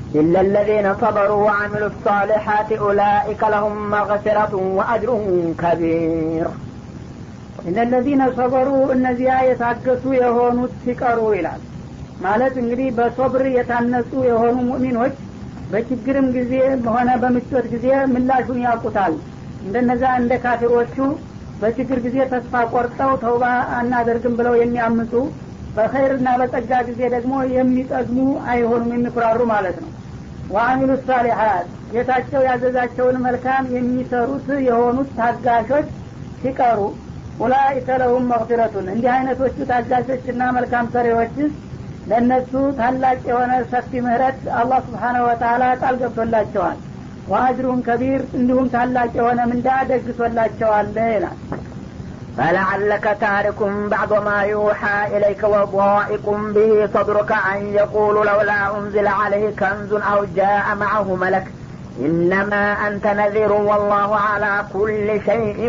إلا الذين صبروا وعملوا الصالحات أولئك لهم مغفرة وأجر كبير እነ ለዚነ ሰበሩ እነዚያ የታገሱ የሆኑት ሲቀሩ ይላል ማለት እንግዲህ በሶብር የታነጹ የሆኑ ሙእሚኖች በችግርም ጊዜ ሆነ በምቾት ጊዜ ምላሹን ያውቁታል እንደነዛ እንደ ካፊሮቹ በችግር ጊዜ ተስፋ ቆርጠው ተውባ አናደርግም ብለው የሚያምፁ በኸይርና በጸጋ ጊዜ ደግሞ የሚጠግሙ አይሆኑም የሚኩራሩ ማለት ነው ወአሚሉ ሳሊሓት ጌታቸው ያዘዛቸውን መልካም የሚሰሩት የሆኑት ታጋሾች ሲቀሩ ኡላኢከ ለሁም መግፊረቱን እንዲህ አይነቶቹ ታጋሾችና መልካም ሰሪዎች ለእነሱ ታላቅ የሆነ ሰፊ ምህረት አላህ ስብሓነሁ ወተላ ቃል ገብቶላቸዋል ወአጅሩን ከቢር እንዲሁም ታላቅ የሆነ ምንዳ ደግሶላቸዋል ይላል فلعلك تارك بعض ما يوحى إليك وضائق به صدرك أن يقول لولا أنزل عليه كنز أو جاء معه ملك إنما أنت نذير والله على كل شيء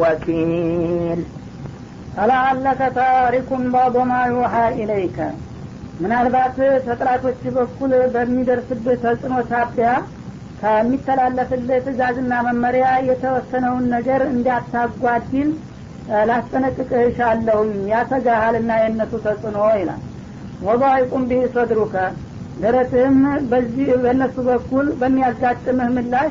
وكيل ፈለዓለከ ታሪኩን ባዶ ማ ዩሓ ኢለይከ ምናልባት ተጥላቶች በኩል በሚደርስብህ ተጽዕኖ ሳቢያ ከሚተላለፍልህ ትእዛዝና መመሪያ የተወሰነውን ነገር እንዳታጓድል ላስጠነቅቅህ እሻለሁኝ ያሰጋሃልና የእነሱ ተጽዕኖ ይላል ወضይቁም ቢህ ሰድሩከ ደረትህም በዚህ በእነሱ በኩል በሚያጋጥምህ ምላሽ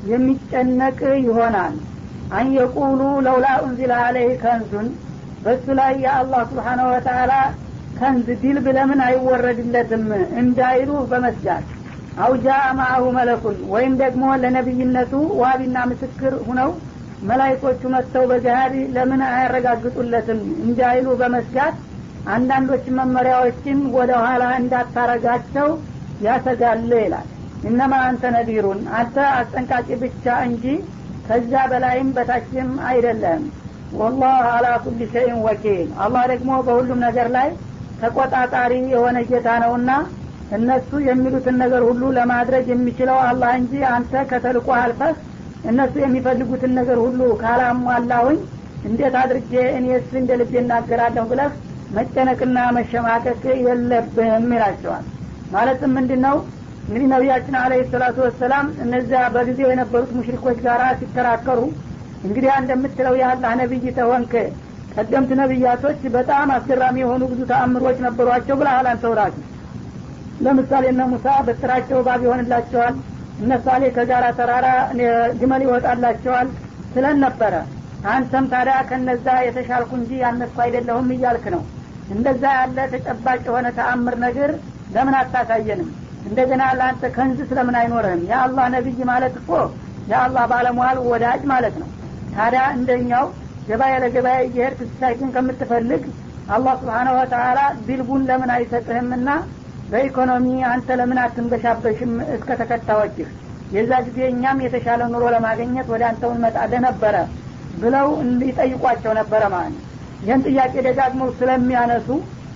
የሚጨነቅ ይሆናል አን የቁሉ ለውላ ኡንዚለ አለይህ ከንዙን በሱ ላይ የአላህ ስብሓነሁ ወተላ ከንዝ ዲልብ ለምን አይወረድለትም እንዳይሉ በመስጋት አውጃ ማአሁ መለኩን ወይም ደግሞ ለነቢይነቱ ዋቢና ምስክር ሁነው መላይኮቹ መጥተው በገሃድ ለምን አያረጋግጡለትም እንዳይሉ በመስጋት አንዳንዶች መመሪያዎችን ወደ ኋላ እንዳታረጋቸው ያሰጋል ይላል እነማ አንተ ነዲሩን አንተ አስጠንቃቂ ብቻ እንጂ ከዛ በላይም በታችም አይደለም ወላህ አላ ኩል ሸይን ወኪል አላህ ደግሞ በሁሉም ነገር ላይ ተቆጣጣሪ የሆነ ጌታ ነውና እነሱ የሚሉትን ነገር ሁሉ ለማድረግ የሚችለው አላህ እንጂ አንተ ከተልቆ አልፈህ እነሱ የሚፈልጉትን ነገር ሁሉ ካላሟላሁኝ እንዴት አድርጌ እኔስ እንደ ልቤ እናገራለሁ ብለህ መጨነቅና መሸማቀቅ የለብህም ይላቸዋል ማለትም ምንድን ነው እንግዲህ ነቢያችን አለ ሰላቱ ወሰላም እነዚያ በጊዜው የነበሩት ሙሽሪኮች ጋር ሲከራከሩ እንግዲህ እንደምትለው የአላህ ነቢይ ተሆንክ ቀደምት ነቢያቶች በጣም አስገራሚ የሆኑ ብዙ ተአምሮች ነበሯቸው ብለሃል አንተ ውራሱ ለምሳሌ እነ ሙሳ በስራቸው ባብ ይሆንላቸዋል እነ ሳሌ ከጋራ ተራራ ግመል ይወጣላቸዋል ስለን ነበረ አንተም ታዲያ ከነዛ የተሻልኩ እንጂ ያነሱ አይደለሁም እያልክ ነው እንደዛ ያለ ተጨባጭ የሆነ ተአምር ነገር ለምን አታሳየንም እንደገና ለአንተ ከንዝ ስለምን አይኖርህም የአላህ ነቢይ ማለት እኮ የአላህ ባለሟል ወዳጅ ማለት ነው ታዲያ እንደኛው ገበያ ለገበያ እየሄድክ ስታይቱን ከምትፈልግ አላህ ስብሓነ ወተላ ቢልቡን ለምን አይሰጥህምና በኢኮኖሚ አንተ ለምን አትንበሻበሽም እስከ ተከታዮችህ የዛ ጊዜ እኛም የተሻለ ኑሮ ለማግኘት ወደ አንተው እንመጣለህ ነበረ ብለው ይጠይቋቸው ነበረ ማለት ነው ይህን ጥያቄ ደጋግመው ስለሚያነሱ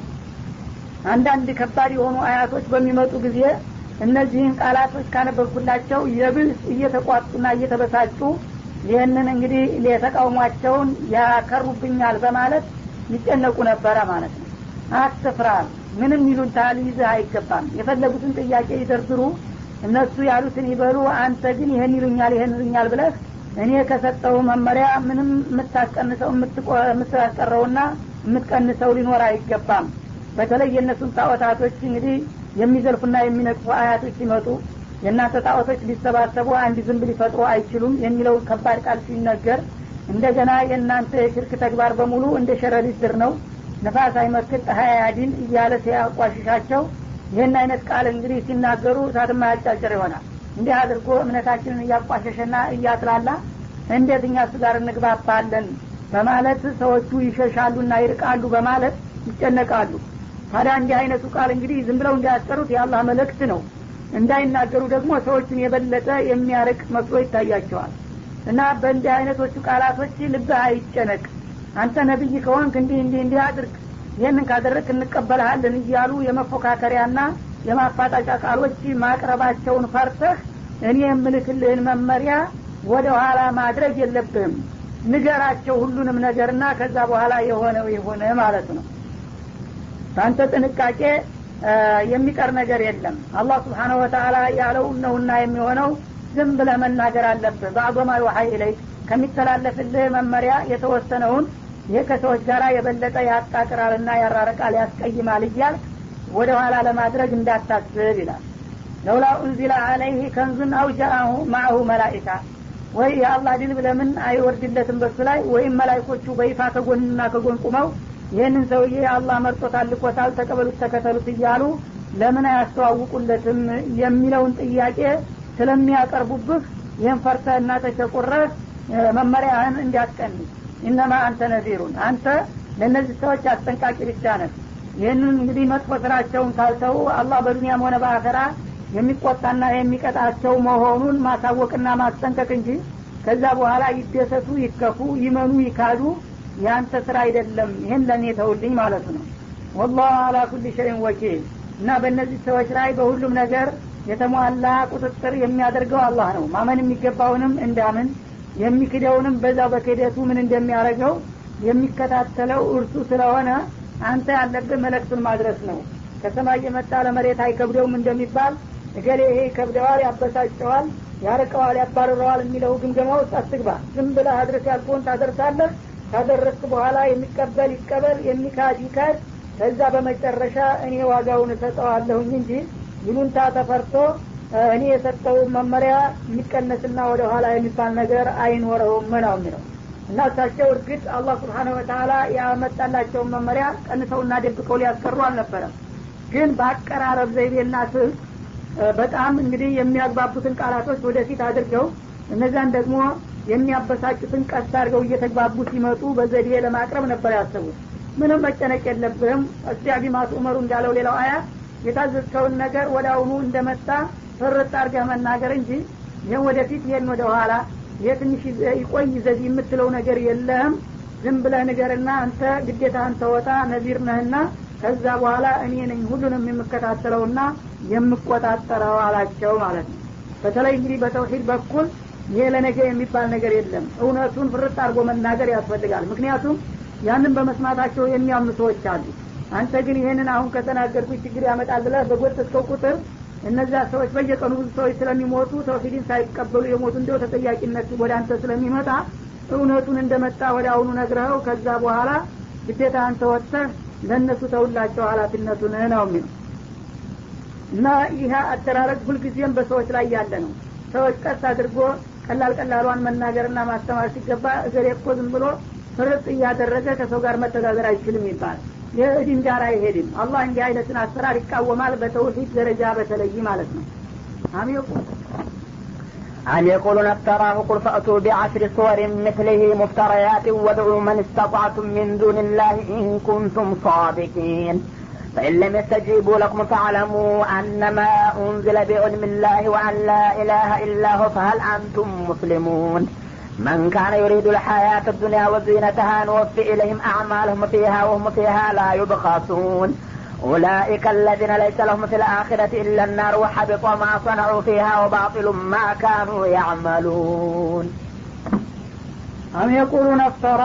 አንዳንድ ከባድ የሆኑ አያቶች በሚመጡ ጊዜ እነዚህን ቃላቶች ካነበብኩላቸው የብስ እየተቋጡና እየተበሳጩ ይህንን እንግዲህ የተቃውሟቸውን ያከሩብኛል በማለት ይጨነቁ ነበረ ማለት ነው አትፍራ ምንም ይሉንታ ሊይዝህ አይገባም የፈለጉትን ጥያቄ ይደርድሩ እነሱ ያሉትን ይበሉ አንተ ግን ይህን ይሉኛል ይህን ይሉኛል ብለህ እኔ ከሰጠው መመሪያ ምንም የምታስቀንሰው የምታስቀረውና የምትቀንሰው ሊኖር አይገባም በተለይ የእነሱን ጣዖታቶች እንግዲህ የሚዘልፉና የሚነቅፉ አያቶች ሲመጡ የእናንተ ጣዖቶች ሊሰባሰቡ አንድ ዝንብ ሊፈጥሩ አይችሉም የሚለው ከባድ ቃል ሲነገር እንደገና የእናንተ የሽርክ ተግባር በሙሉ እንደ ሸረሪት ድር ነው ነፋስ አይመክት ፀሐይ አያዲን እያለ ሲያቋሽሻቸው ይህን አይነት ቃል እንግዲህ ሲናገሩ እሳትማ ያጫጭር ይሆናል እንዲህ አድርጎ እምነታችንን እያቋሸሸና እያጥላላ እንዴት እኛ እሱ ጋር እንግባባለን በማለት ሰዎቹ ይሸሻሉና ይርቃሉ በማለት ይጨነቃሉ ታዲያ እንዲህ አይነቱ ቃል እንግዲህ ዝም ብለው እንዳያስቀሩት የአላህ መልእክት ነው እንዳይናገሩ ደግሞ ሰዎችን የበለጠ የሚያርቅ መስሎ ይታያቸዋል እና በእንዲህ አይነቶቹ ቃላቶች ልብህ አይጨነቅ አንተ ነቢይ ከሆንክ እንዲህ እንዲህ እንዲህ አድርግ ይህንን ካደረግ እንቀበልሃለን እያሉ የመፎካከሪያና የማፋጣጫ ቃሎች ማቅረባቸውን ፈርተህ እኔ የምልክልህን መመሪያ ወደ ኋላ ማድረግ የለብህም ንገራቸው ሁሉንም ነገርና ከዛ በኋላ የሆነው የሆነ ማለት ነው በአንተ ጥንቃቄ የሚቀር ነገር የለም አላህ ስብሓነሁ ወተአላ ያለው ነውና የሚሆነው ዝም ብለህ መናገር አለብህ በአዞማ ዩሀይ ኢለይክ ከሚተላለፍልህ መመሪያ የተወሰነውን ይህ ከሰዎች ጋር የበለጠ ያጣቅራልና ያራርቃል ያስቀይማል እያል ወደ ኋላ ለማድረግ እንዳታስብ ይላል ለውላ ኡንዚላ አለይህ ከንዙን አው ጃአሁ ማአሁ መላኢካ ወይ የአላህ ድል ለምን አይወርድለትም በሱ ላይ ወይም መላይኮቹ በይፋ ከጎንና ከጎን ቁመው ይህንን ሰውዬ አላህ መርጦታል ልኮታል ተቀበሉት ተከተሉት እያሉ ለምን አያስተዋውቁለትም የሚለውን ጥያቄ ስለሚያቀርቡብህ ይህን ፈርተህ እና ተሸቁረህ መመሪያህን እንዲያስቀንስ ኢነማ አንተ ነዚሩን አንተ ለእነዚህ ሰዎች አስጠንቃቂ ብቻ ነህ ይህንን እንግዲህ መጥፎ ስራቸውን ካልተው አላህ በዱኒያም ሆነ በአኸራ የሚቆጣና የሚቀጣቸው መሆኑን ማሳወቅና ማስጠንቀቅ እንጂ ከዛ በኋላ ይደሰቱ ይከፉ ይመኑ ይካዱ የአንተ ስራ አይደለም ይህን ለእኔ ተውልኝ ማለቱ ነው ወላሁ አላ ኩል ሸይን ወኪል እና በእነዚህ ሰዎች ላይ በሁሉም ነገር የተሟላ ቁጥጥር የሚያደርገው አላህ ነው ማመን የሚገባውንም እንዳምን የሚክደውንም በዛው በክደቱ ምን እንደሚያደርገው የሚከታተለው እርሱ ስለሆነ አንተ ያለብህ መለክቱን ማድረስ ነው ከሰማይ የመጣ ለመሬት አይከብደውም እንደሚባል እገሌ ይሄ ይከብደዋል ያበሳጨዋል ያርቀዋል ያባርረዋል የሚለው ግምገማ ውስጥ አትግባ ዝም ብለህ አድረስ ያልኩህን ታደርሳለህ ካደረስክ በኋላ የሚቀበል ይቀበል የሚካድ ይካድ ከዛ በመጨረሻ እኔ ዋጋውን እሰጠዋለሁኝ እንጂ ይሉንታ ተፈርቶ እኔ የሰጠውን መመሪያ የሚቀነስና ወደ ኋላ የሚባል ነገር አይኖረውም ነው የሚለው እና እሳቸው እርግጥ አላህ ስብሓነሁ ወተላ ያመጣላቸውን መመሪያ ቀንሰውና ደብቀው ሊያስቀሩ አልነበረም ግን በአቀራረብ ዘይቤና ስልት በጣም እንግዲህ የሚያግባቡትን ቃላቶች ወደፊት አድርገው እነዛን ደግሞ የሚያበሳጩትን ቀስ አድርገው እየተግባቡ ሲመጡ በዘዴ ለማቅረብ ነበር ያሰቡት ምንም መጨነቅ የለብህም እስቲያቢ ማቱ ኡመሩ እንዳለው ሌላው አያት የታዘዝከውን ነገር ወደ አሁኑ እንደመጣ ፍርጥ አድርገህ መናገር እንጂ ይህን ወደፊት ይሄን ወደ ኋላ ይሄ ትንሽ ይቆይ ዘዴ የምትለው ነገር የለህም ዝም ብለህ ንገርና አንተ ግዴታህን ተወጣ ነዚር ነህና ከዛ በኋላ እኔ ነኝ ሁሉንም የምከታተለውና የምቆጣጠረው አላቸው ማለት ነው በተለይ እንግዲህ በተውሂድ በኩል ይሄ ለነገ የሚባል ነገር የለም እውነቱን ፍርጥ አድርጎ መናገር ያስፈልጋል ምክንያቱም ያንን በመስማታቸው የሚያምኑ ሰዎች አሉ አንተ ግን ይህንን አሁን ከተናገርኩ ችግር ያመጣል ብለህ በጎተትከው ቁጥር እነዚያ ሰዎች በየቀኑ ብዙ ሰዎች ስለሚሞቱ ተውሂድን ሳይቀበሉ የሞቱ እንደው ተጠያቂነት ወደ አንተ ስለሚመጣ እውነቱን እንደመጣ ወደ አሁኑ ነግረኸው ከዛ በኋላ ግዴታ አንተ ወጥተህ ለእነሱ ተውላቸው ሀላፊነቱን ነው የሚለው እና ይህ አደራረግ ሁልጊዜም በሰዎች ላይ ያለ ነው ሰዎች ቀስ አድርጎ ቀላል ቀላሏን መናገርና ማስተማር ሲገባ እገሌ እኮ ዝም ብሎ ፍርጥ እያደረገ ከሰው ጋር መተዳደር አይችልም ይባል የእድን ጋር አይሄድም አላህ እንዲህ አይነትን አሰራር ይቃወማል በተውሂድ ደረጃ በተለይ ማለት ነው አሚቁ أم يقولون افتراه قل فأتوا بعشر صور مثله مفتريات وادعوا من استطعتم من دون الله إن كنتم صادقين فإن لم يستجيبوا لكم فاعلموا أنما أنزل بعلم الله وأن لا إله إلا هو فهل أنتم مسلمون من كان يريد الحياة الدنيا وزينتها نوفي إليهم أعمالهم فيها وهم فيها لا يبخسون أولئك الذين ليس لهم في الآخرة إلا النار وحبط ما صنعوا فيها وباطل ما كانوا يعملون አም የቁሉን አፍተራ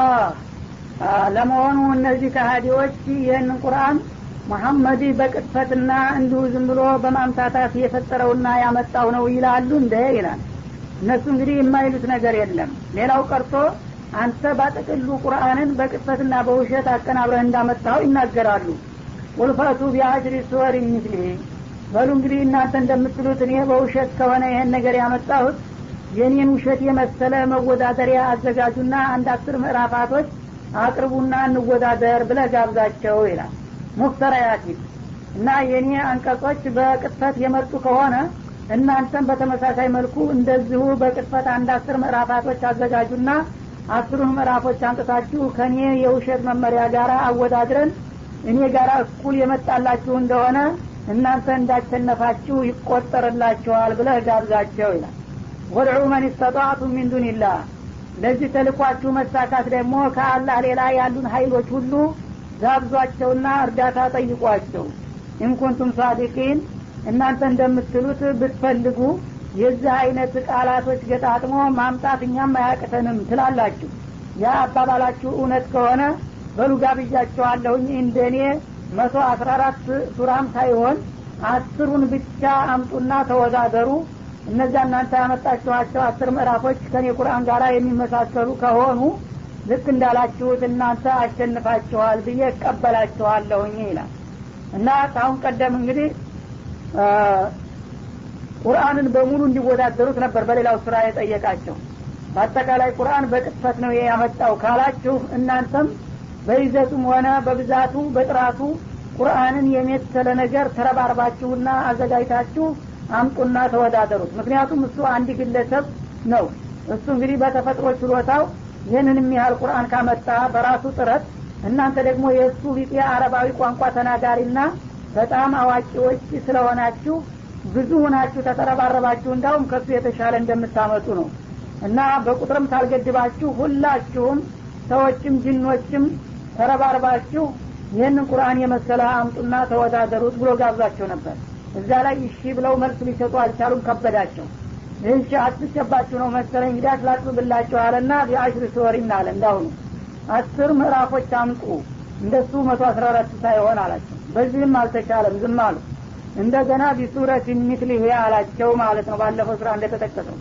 ለመሆኑ እነዚህ ከሃዲዎች ይህንን ቁርአን መሐመድ በቅጥፈትና እንዲሁ ዝም ብሎ በማምታታት የፈጠረውና ያመጣው ነው ይላሉ እንደ ይላል እነሱ እንግዲህ የማይሉት ነገር የለም ሌላው ቀርቶ አንተ ባጠቅሉ ቁርአንን በቅጥፈትና በውሸት አቀናብረህ እንዳመጣው ይናገራሉ ቁልፈቱ ቢአሽሪ ሱወር ሚስሊህ በሉ እንግዲህ እናንተ እንደምትሉት እኔ በውሸት ከሆነ ይሄን ነገር ያመጣሁት የኔን ውሸት የመሰለ መወዳደሪያ አዘጋጁና አንድ አስር ምዕራፋቶች አቅርቡና እንወዳደር ብለ ጋብዛቸው ይላል ሙፍተራያቲን እና የኔ አንቀጾች በቅጥፈት የመጡ ከሆነ እናንተም በተመሳሳይ መልኩ እንደዚሁ በቅጥፈት አንድ አስር ምዕራፋቶች አዘጋጁና አስሩን ምዕራፎች አንጥታችሁ ከእኔ የውሸት መመሪያ ጋር አወዳድረን እኔ ጋር እኩል የመጣላችሁ እንደሆነ እናንተ እንዳሸነፋችሁ ይቆጠርላችኋል ብለህ ጋብዛቸው ይላል ወድዑ መን ስተጣቱ ሚን ዱንላህ ለዚህ ተልኳችሁ መሳካት ደግሞ ከአላህ ሌላ ያሉን ሀይሎች ሁሉ ጋብዟቸውና እርዳታ ጠይቋቸው ኢንኩንቱም ሳዲቂን እናንተ እንደምትሉት ብትፈልጉ የዚህ አይነት ቃላቶች ገጣጥሞ ማምጣት እኛም አያቅተንም ትላላችሁ ያ አባባላችሁ እውነት ከሆነ በሉ ጋብዣችኋለሁኝ እንደኔ መቶ አስራ አራት ሱራም ሳይሆን አስሩን ብቻ አምጡና ተወዳደሩ እነዚያ እናንተ ያመጣችኋቸው አስር ምዕራፎች ከኔ ቁርአን ጋር የሚመሳሰሉ ከሆኑ ልክ እንዳላችሁት እናንተ አሸንፋችኋል ብዬ እቀበላችኋለሁኝ ይላል እና ከአሁን ቀደም እንግዲህ ቁርአንን በሙሉ እንዲወዳደሩት ነበር በሌላው ስራ የጠየቃቸው በአጠቃላይ ቁርአን በቅጥፈት ነው ያመጣው ካላችሁ እናንተም በይዘቱም ሆነ በብዛቱ በጥራቱ ቁርአንን የመሰለ ነገር ተረባርባችሁና አዘጋጅታችሁ አምጡና ተወዳደሩት ምክንያቱም እሱ አንድ ግለሰብ ነው እሱ እንግዲህ በተፈጥሮ ችሎታው ይህንን የሚያህል ቁርአን ካመጣ በራሱ ጥረት እናንተ ደግሞ የእሱ ቢጤ አረባዊ ቋንቋ ተናጋሪና በጣም አዋቂዎች ስለሆናችሁ ብዙ ሁናችሁ ተተረባረባችሁ እንዳውም ከሱ የተሻለ እንደምታመጡ ነው እና በቁጥርም ታልገድባችሁ ሁላችሁም ሰዎችም ጅኖችም ተረባርባችሁ ይህንን ቁርአን የመሰለ አምጡና ተወዳደሩት ብሎ ጋብዛቸው ነበር እዛ ላይ እሺ ብለው መልስ ሊሰጡ አልቻሉም ከበዳቸው ይህች አትሸባችሁ ነው መሰለኝ እንግዲህ አስላጥብላችሁ አለና ቢአሽር ስወሪን አለ እንዳሁኑ አስር ምዕራፎች አምጡ እንደሱ መቶ አስራ አራት ሳይሆን አላቸው በዚህም አልተቻለም ዝም አሉ እንደገና ቢሱረት ሚትሊህ አላቸው ማለት ነው ባለፈው ስራ እንደተጠቀሰው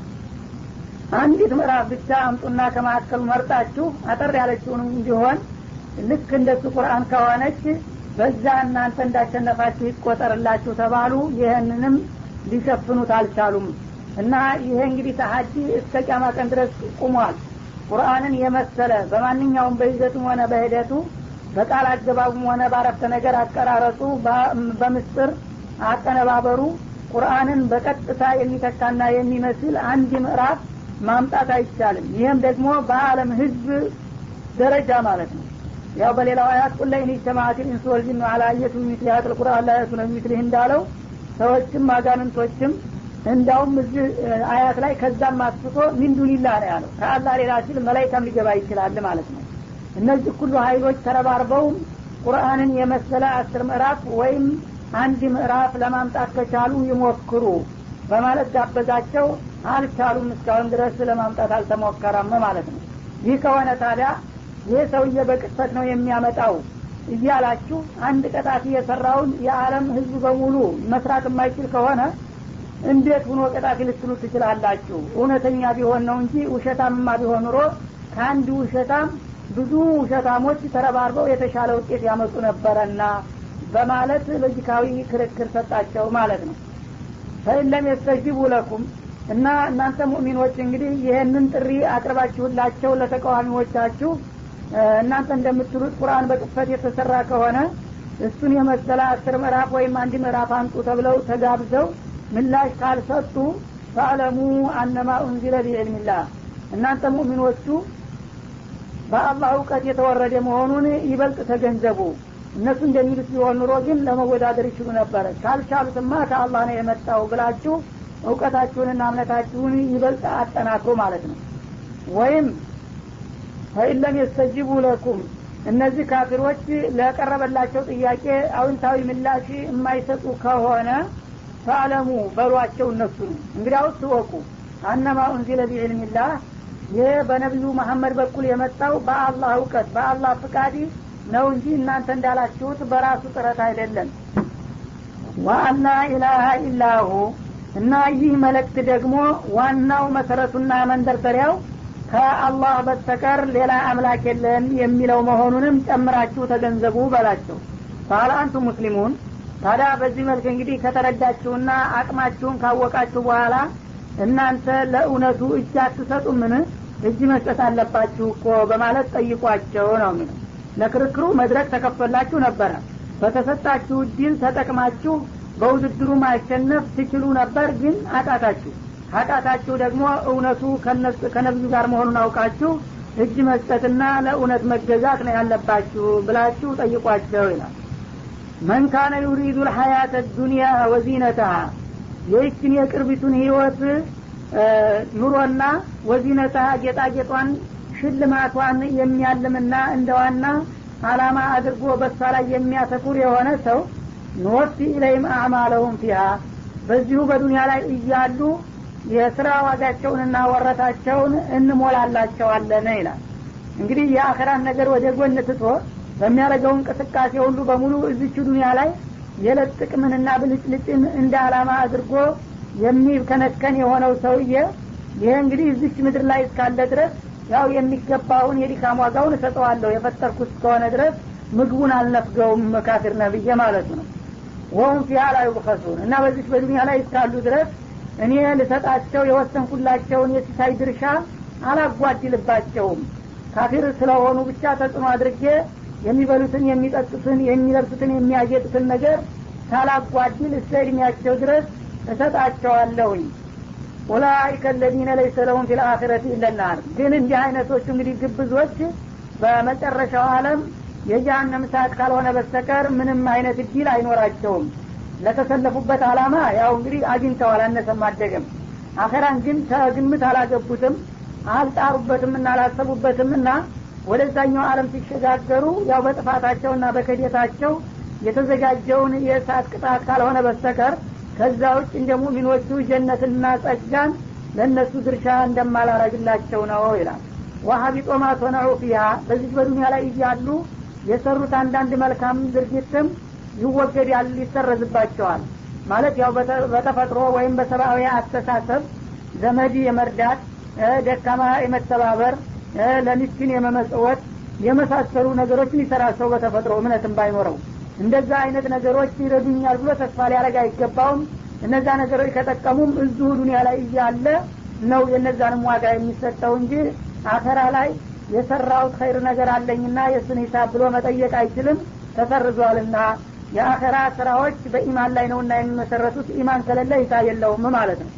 አንዲት ምዕራፍ ብቻ አምጡና ከመካከሉ መርጣችሁ አጠር ያለችውንም እንዲሆን ልክ እንደሱ ቁርአን ከሆነች በዛ እናንተ እንዳሸነፋችሁ ይቆጠርላችሁ ተባሉ ይህንንም ሊሸፍኑት አልቻሉም እና ይሄ እንግዲህ ተሀዲ እስከ ቂያማ ቀን ድረስ ቁሟል ቁርአንን የመሰለ በማንኛውም በይዘቱም ሆነ በሂደቱ በቃል አገባቡም ሆነ ባረፍተ ነገር አቀራረጹ በምስጥር አቀነባበሩ ቁርአንን በቀጥታ የሚተካና የሚመስል አንድ ምዕራፍ ማምጣት አይቻልም ይህም ደግሞ በአለም ህዝብ ደረጃ ማለት ነው ያው በሌላው አያት ቁለ ኢን ጀማአት ኢንስ ወልጅን አላ አየቱ ሚስሊ ሀጥል ቁርአን ላ የቱነ ሚስሊህ እንዳለው ሰዎችም አጋንንቶችም እንዳውም እዚህ አያት ላይ ከዛም አስፍቶ ሚንዱኒላህ ነው ያለው ከአላህ ሌላ ሲል መላይካም ሊገባ ይችላል ማለት ነው እነዚህ ሁሉ ሀይሎች ተረባርበውም ቁርአንን የመሰለ አስር ምዕራፍ ወይም አንድ ምዕራፍ ለማምጣት ከቻሉ ይሞክሩ በማለት ጋበዛቸው አልቻሉም እስካሁን ድረስ ለማምጣት አልተሞከረም ማለት ነው ይህ ከሆነ ታዲያ ይህ ሰውዬ በቅጥፈት ነው የሚያመጣው እያላችሁ አንድ ቀጣፊ የሰራውን የዓለም ህዝብ በሙሉ መስራት የማይችል ከሆነ እንዴት ሁኖ ቀጣፊ ልትሉ ትችላላችሁ እውነተኛ ቢሆን ነው እንጂ ውሸታምማ ቢሆን ኑሮ ከአንድ ውሸታም ብዙ ውሸታሞች ተረባርበው የተሻለ ውጤት ያመጡ ነበረና በማለት ሎጂካዊ ክርክር ሰጣቸው ማለት ነው ፈኢለም የስተጅቡ ለኩም እና እናንተ ሙእሚኖች እንግዲህ ይህንን ጥሪ አቅርባችሁላቸው ለተቃዋሚዎቻችሁ እናንተ እንደምትሉት ቁርአን በቅፈት የተሰራ ከሆነ እሱን የመሰለ አስር ምዕራፍ ወይም አንድ ምዕራፍ አንጡ ተብለው ተጋብዘው ምላሽ ካልሰጡ ፈአለሙ አነማ ኡንዚለ ቢዕልሚላህ እናንተ ሙእሚኖቹ በአላህ እውቀት የተወረደ መሆኑን ይበልጥ ተገንዘቡ እነሱ እንደሚሉት ቢሆን ኑሮ ግን ለመወዳደር ይችሉ ነበረ ካልቻሉትማ ከአላህ ነው የመጣው ብላችሁ እውቀታችሁንና እምነታችሁን ይበልጥ አጠናክሩ ማለት ነው ወይም ፈኢለም የስተጅቡ ለኩም እነዚህ ካፊሮች ለቀረበላቸው ጥያቄ አውንታዊ ምላሽ የማይሰጡ ከሆነ ፈአለሙ በሏቸው እነሱ ነው እንግዲያውስ ወቁ አነማ ኡንዚለ ቢዕልሚላህ ይህ በነቢዩ መሐመድ በኩል የመጣው በአላህ እውቀት በአላህ ፍቃድ ነው እንጂ እናንተ እንዳላችሁት በራሱ ጥረት አይደለም ዋአና ኢላሃ ኢላሁ እና ይህ መልእክት ደግሞ ዋናው መሰረቱና መንደርደሪያው ከአላህ በስተቀር ሌላ አምላክ የለም የሚለው መሆኑንም ጨምራችሁ ተገንዘቡ በላቸው ባለ አንቱ ሙስሊሙን ታዲያ በዚህ መልክ እንግዲህ ከተረዳችሁና አቅማችሁን ካወቃችሁ በኋላ እናንተ ለእውነቱ እጅ አትሰጡምን እጅ መስጠት አለባችሁ እኮ በማለት ጠይቋቸው ነው የሚለው ለክርክሩ መድረክ ተከፈላችሁ ነበረ በተሰጣችሁ እድል ተጠቅማችሁ በውድድሩ ማሸነፍ ትችሉ ነበር ግን አቃታችሁ ካቃታችሁ ደግሞ እውነቱ ከነብዩ ጋር መሆኑን አውቃችሁ እጅ መስጠትና ለእውነት መገዛት ነው ያለባችሁ ብላችሁ ጠይቋቸው ይላል መን ካነ ዩሪዱ ልሐያት ዱኒያ ወዚነተሃ ይህችን የቅርቢቱን ህይወት ኑሮና ወዚነተሃ ጌጣጌጧን ሽልማቷን የሚያልምና እንደ ዋና አላማ አድርጎ በሷ ላይ የሚያተኩር የሆነ ሰው ንወፊ ኢለይም አዕማለሁም ፊሃ በዚሁ በዱንያ ላይ እያሉ የስራ ዋጋቸውንና ወረታቸውን እንሞላላቸዋለን ይላል እንግዲህ የአኸራን ነገር ወደ ጎን ትቶ በሚያደርገው እንቅስቃሴ ሁሉ በሙሉ እዚች ዱኒያ ላይ የዕለት ጥቅምንና ብልጭልጭን እንደ አላማ አድርጎ የሚከነከን የሆነው ሰውዬ ይሄ እንግዲህ እዚች ምድር ላይ እስካለ ድረስ ያው የሚገባውን የዲካም ዋጋውን እሰጠዋለሁ የፈጠርኩት እስከሆነ ድረስ ምግቡን አልነፍገውም ካፊር ነብዬ ማለት ነው ወሁም ፊሃ ላ ዩብኸሱን እና በዚች በዱኒያ ላይ እስካሉ ድረስ እኔ ልሰጣቸው የወሰንኩላቸውን የሲሳይ ድርሻ አላጓድልባቸውም ካፊር ስለሆኑ ብቻ ተጽዕኖ አድርጌ የሚበሉትን የሚጠጡትን የሚለብሱትን የሚያጌጡትን ነገር ሳላጓድል እስከ እድሜያቸው ድረስ እሰጣቸዋለሁኝ ኡላይከ ለዚነ ለይሰ ለሁም ፊ ልአኪረት ኢለናር ግን እንዲህ አይነቶቹ እንግዲህ ግብዞች በመጨረሻው አለም የጀሀነም እሳት ካልሆነ በስተቀር ምንም አይነት እድል አይኖራቸውም ለተሰለፉበት አላማ ያው እንግዲህ አግኝተዋል አነሰም አደገም አኸራን ግን ከግምት አላገቡትም አልጣሩበትም እና አላሰቡበትም እና ወደዛኛው አለም ሲሸጋገሩ ያው በጥፋታቸውና በክህደታቸው የተዘጋጀውን የእሳት ቅጣት ካልሆነ በስተቀር ከዛ ውጭ እንደ ሙሚኖቹ ጀነትና ጸጋን ለእነሱ ድርሻ እንደማላረግላቸው ነው ይላል ወሀቢጦ ማቶነዑ ፊሃ በዚህ በዱኒያ ላይ እያሉ የሰሩት አንዳንድ መልካም ድርጊትም ይወገዳል ይሰረዝባቸዋል ማለት ያው በተፈጥሮ ወይም በሰብአዊ አስተሳሰብ ዘመድ የመርዳት ደካማ የመተባበር ለሚስኪን የመመጽወት የመሳሰሉ ነገሮችን ይሰራል ሰው በተፈጥሮ እምነትም ባይኖረው እንደዛ አይነት ነገሮች ይረዱኛል ብሎ ተስፋ ሊያደረግ አይገባውም እነዛ ነገሮች ከጠቀሙም እዚሁ ዱኒያ ላይ እያለ ነው የነዛንም ዋጋ የሚሰጠው እንጂ አኸራ ላይ የሰራውት ኸይር ነገር አለኝና የእሱን ሂሳብ ብሎ መጠየቅ አይችልም ተሰርዟልና የአኸራ ስራዎች በኢማን ላይ ነውና የሚመሰረቱት ኢማን ከሌለ ሂሳብ የለውም ማለት ነው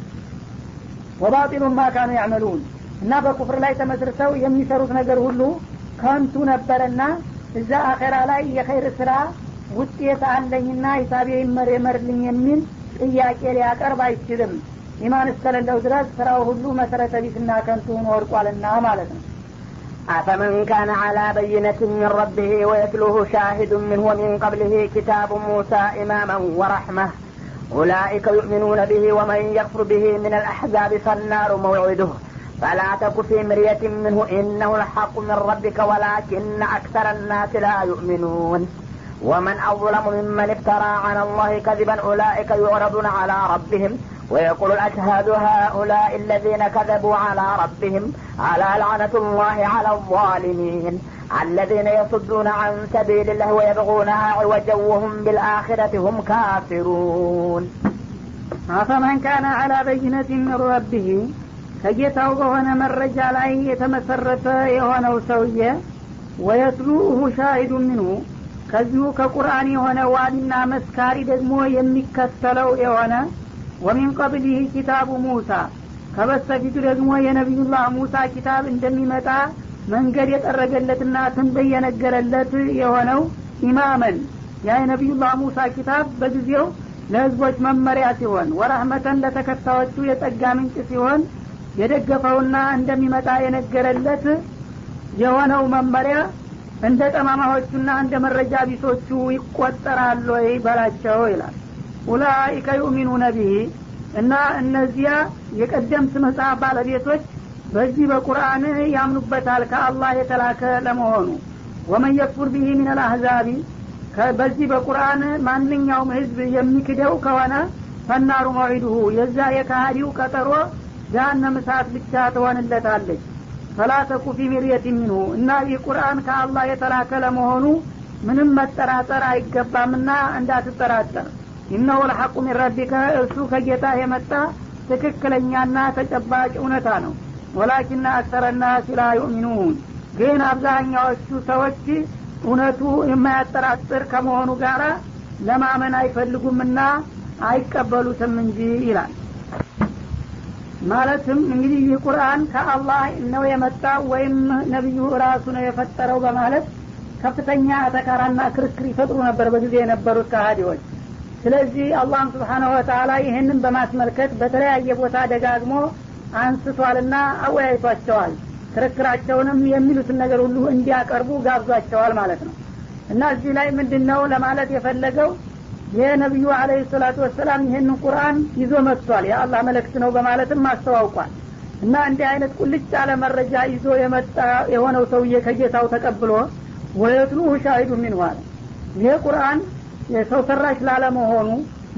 ወባጢሉን ማ ካኑ ያዕመሉን እና በኩፍር ላይ ተመስርተው የሚሰሩት ነገር ሁሉ ከንቱ ነበረና እዛ አኸራ ላይ የኸይር ስራ ውጤት አለኝና ሂሳቤ ይመር የመርልኝ የሚል ጥያቄ ሊያቀርብ አይችልም ኢማን እስከሌለው ድረስ ስራው ሁሉ መሰረተ ቢስና ከንቱ ሆኖ ወድቋልና ማለት ነው أفمن كان على بينة من ربه ويتلوه شاهد منه ومن قبله كتاب موسى إماما ورحمة أولئك يؤمنون به ومن يكفر به من الأحزاب فالنار موعده فلا تك في مرية منه إنه الحق من ربك ولكن أكثر الناس لا يؤمنون ومن أظلم ممن افترى على الله كذبا أولئك يعرضون على ربهم ويقول الأشهاد هؤلاء الذين كذبوا على ربهم على لعنة الله على الظالمين الذين يصدون عن سبيل الله ويبغونها عوجا وهم بالآخرة هم كافرون አፈመን ካነ አላ በይነት ምን ረቢህ ከጌታው በሆነ መረጃ ላይ የተመሰረተ የሆነው ሰውዬ ወየትሉሁ ሻሂዱ ምንሁ ከዚሁ ከቁርአን የሆነ ዋሊና መስካሪ ደግሞ የሚከተለው የሆነ ወሚን ቀብሊህ ኪታቡ ሙሳ ከበስተፊቱ ደግሞ የነቢዩላህ ሙሳ ኪታብ እንደሚመጣ መንገድ የጠረገለትና ትንበይ የነገረለት የሆነው ኢማመን ያ የነቢዩላህ ሙሳ ኪታብ በጊዜው ለህዝቦች መመሪያ ሲሆን ወረህመተን ለተከታዮቹ የጸጋ ምንጭ ሲሆን የደገፈውና እንደሚመጣ የነገረለት የሆነው መመሪያ እንደ ጠማማዎቹና እንደ መረጃ ቢሶቹ ይቆጠራሉ ወይ በላቸው ይላል ኡላይከ ዩእሚኑነ ቢሂ እና እነዚያ የቀደምት መጽሐፍ ባለቤቶች በዚህ በቁርአን ያምኑበታል ከአላህ የተላከ ለመሆኑ ወመን የክፉር ቢሂ ምን አልአህዛቢ በዚህ በቁርአን ማንኛውም ህዝብ የሚክደው ከሆነ ፈናሩ መዒዱሁ የዛ የካሃዲው ቀጠሮ ጃሃንም እሳት ብቻ ትሆንለታለች ፈላ ተኩ ፊ ሚርየት ሚንሁ እና ይህ ቁርአን ከአላህ የተላከ ለመሆኑ ምንም መጠራጠር አይገባምና እንዳትጠራጠር ኢነሁ ለሐቁ ሚን ረቢከ እርሱ ከጌታ የመጣ ትክክለኛና ተጨባጭ እውነታ ነው ወላኪና አክሰረና ሲላ ዩእሚኑን ግን አብዛኛዎቹ ሰዎች እውነቱ የማያጠራጥር ከመሆኑ ጋር ለማመን አይፈልጉምና አይቀበሉትም እንጂ ይላል ማለትም እንግዲህ ይህ ቁርአን ከአላህ ነው የመጣ ወይም ነቢዩ ራሱ ነው የፈጠረው በማለት ከፍተኛ አተካራና ክርክር ይፈጥሩ ነበር በጊዜ የነበሩት ከሃዲዎች ስለዚህ አላህም ስብሓናሁ ወተላ ይህንን በማስመልከት በተለያየ ቦታ ደጋግሞ አንስቷልና አወያይቷቸዋል ክርክራቸውንም የሚሉትን ነገር ሁሉ እንዲያቀርቡ ጋብዟቸዋል ማለት ነው እና እዚህ ላይ ምንድን ነው ለማለት የፈለገው የነቢዩ አለህ ሰላቱ ወሰላም ይህንን ቁርአን ይዞ መጥቷል የአላህ መለክት ነው በማለትም አስተዋውቋል እና እንዲህ አይነት ቁልጭ ያለ መረጃ ይዞ የመጣ የሆነው ሰውዬ ከጌታው ተቀብሎ ወየትሉሁ ሻሂዱ ሚንሁ አለ ይሄ ቁርአን የሰው ሰራሽ ላለመሆኑ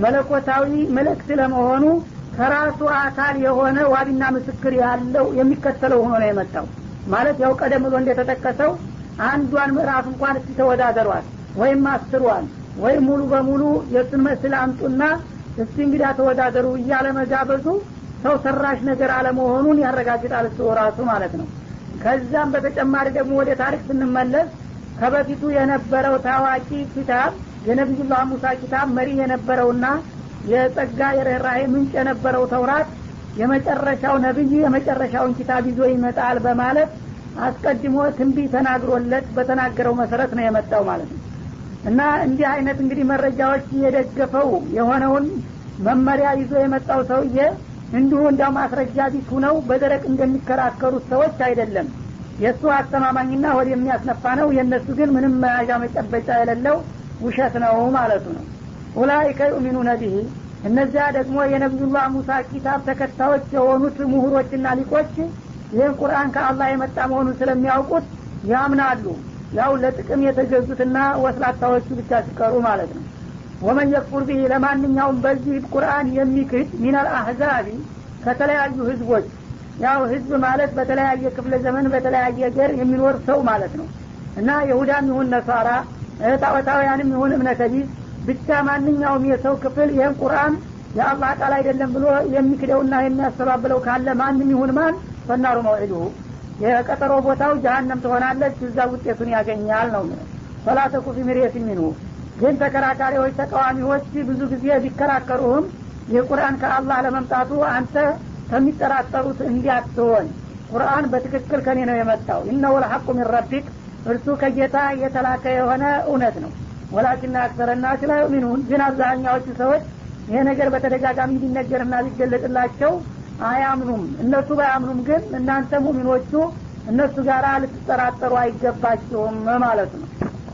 መለኮታዊ መልእክት ለመሆኑ ከራሱ አካል የሆነ ዋቢና ምስክር ያለው የሚከተለው ሆኖ ነው የመጣው ማለት ያው ቀደም ብሎ እንደተጠቀሰው አንዷን ምዕራፍ እንኳን እስቲ ተወዳደሯል ወይም አስሯል ወይም ሙሉ በሙሉ የእሱን መስል አምጡና እስቲ እንግዳ ተወዳደሩ እያለ መጋበዙ ሰው ሰራሽ ነገር አለመሆኑን ያረጋግጣል እሱ ራሱ ማለት ነው ከዛም በተጨማሪ ደግሞ ወደ ታሪክ ስንመለስ ከበፊቱ የነበረው ታዋቂ ኪታብ የነቢዩላህ ሙሳ ኪታብ መሪ የነበረውና የጸጋ የርኅራሄ ምንጭ የነበረው ተውራት የመጨረሻው ነቢይ የመጨረሻውን ኪታብ ይዞ ይመጣል በማለት አስቀድሞ ትንቢ ተናግሮለት በተናገረው መሰረት ነው የመጣው ማለት ነው እና እንዲህ አይነት እንግዲህ መረጃዎች የደገፈው የሆነውን መመሪያ ይዞ የመጣው ሰውዬ እንዲሁ እንዳው ማስረጃ ቢስ ሁነው በደረቅ እንደሚከራከሩት ሰዎች አይደለም የእሱ አስተማማኝና ወደ የሚያስነፋ ነው የእነሱ ግን ምንም መያዣ መጨበጫ የሌለው ውሸት ነው ማለቱ ነው ኡላይከ ዩሚኑነ ቢሂ እነዚያ ደግሞ የነቢዩላህ ሙሳ ኪታብ ተከታዮች የሆኑት ምሁሮችና ሊቆች ይህን ቁርአን ከአላህ የመጣ መሆኑን ስለሚያውቁት ያምናሉ ያው ለጥቅም የተገዙትና ወስላታዎቹ ብቻ ሲቀሩ ማለት ነው ወመን የክፉር ቢሂ ለማንኛውም በዚህ ቁርአን የሚክድ ሚናል አህዛቢ ከተለያዩ ህዝቦች ያው ህዝብ ማለት በተለያየ ክፍለ ዘመን በተለያየ ገር የሚኖር ሰው ማለት ነው እና ይሁዳም ይሁን ነሳራ ጣዖታውያንም ይሁን እምነተ ቢስ ብቻ ማንኛውም የሰው ክፍል ይህን ቁርአን የአላህ ቃል አይደለም ብሎ የሚክደውና የሚያስተባብለው ካለ ማንም ይሁን ማን ፈናሩ መውዒዱሁ የቀጠሮ ቦታው ጀሀነም ትሆናለች እዛ ውጤቱን ያገኛል ነው ፈላተኩ ፊ ሚርየት ሚንሁ ግን ተከራካሪዎች ተቃዋሚዎች ብዙ ጊዜ ቢከራከሩህም ይህ ቁርአን ከአላህ ለመምጣቱ አንተ ከሚጠራጠሩት እንዲያትሆን ቁርአን በትክክል ከኔ ነው የመጣው ኢነሁ ለሐቁ ሚን ረቢክ እርሱ ከጌታ የተላከ የሆነ እውነት ነው ወላኪና አክሰረና ላ ዩሚኑን ግን አብዛኛዎቹ ሰዎች ይሄ ነገር በተደጋጋሚ ሊነገርና ሊገለጥላቸው አያምኑም እነሱ ባያምኑም ግን እናንተ ሙሚኖቹ እነሱ ጋር ልትጠራጠሩ አይገባችሁም ማለት ነው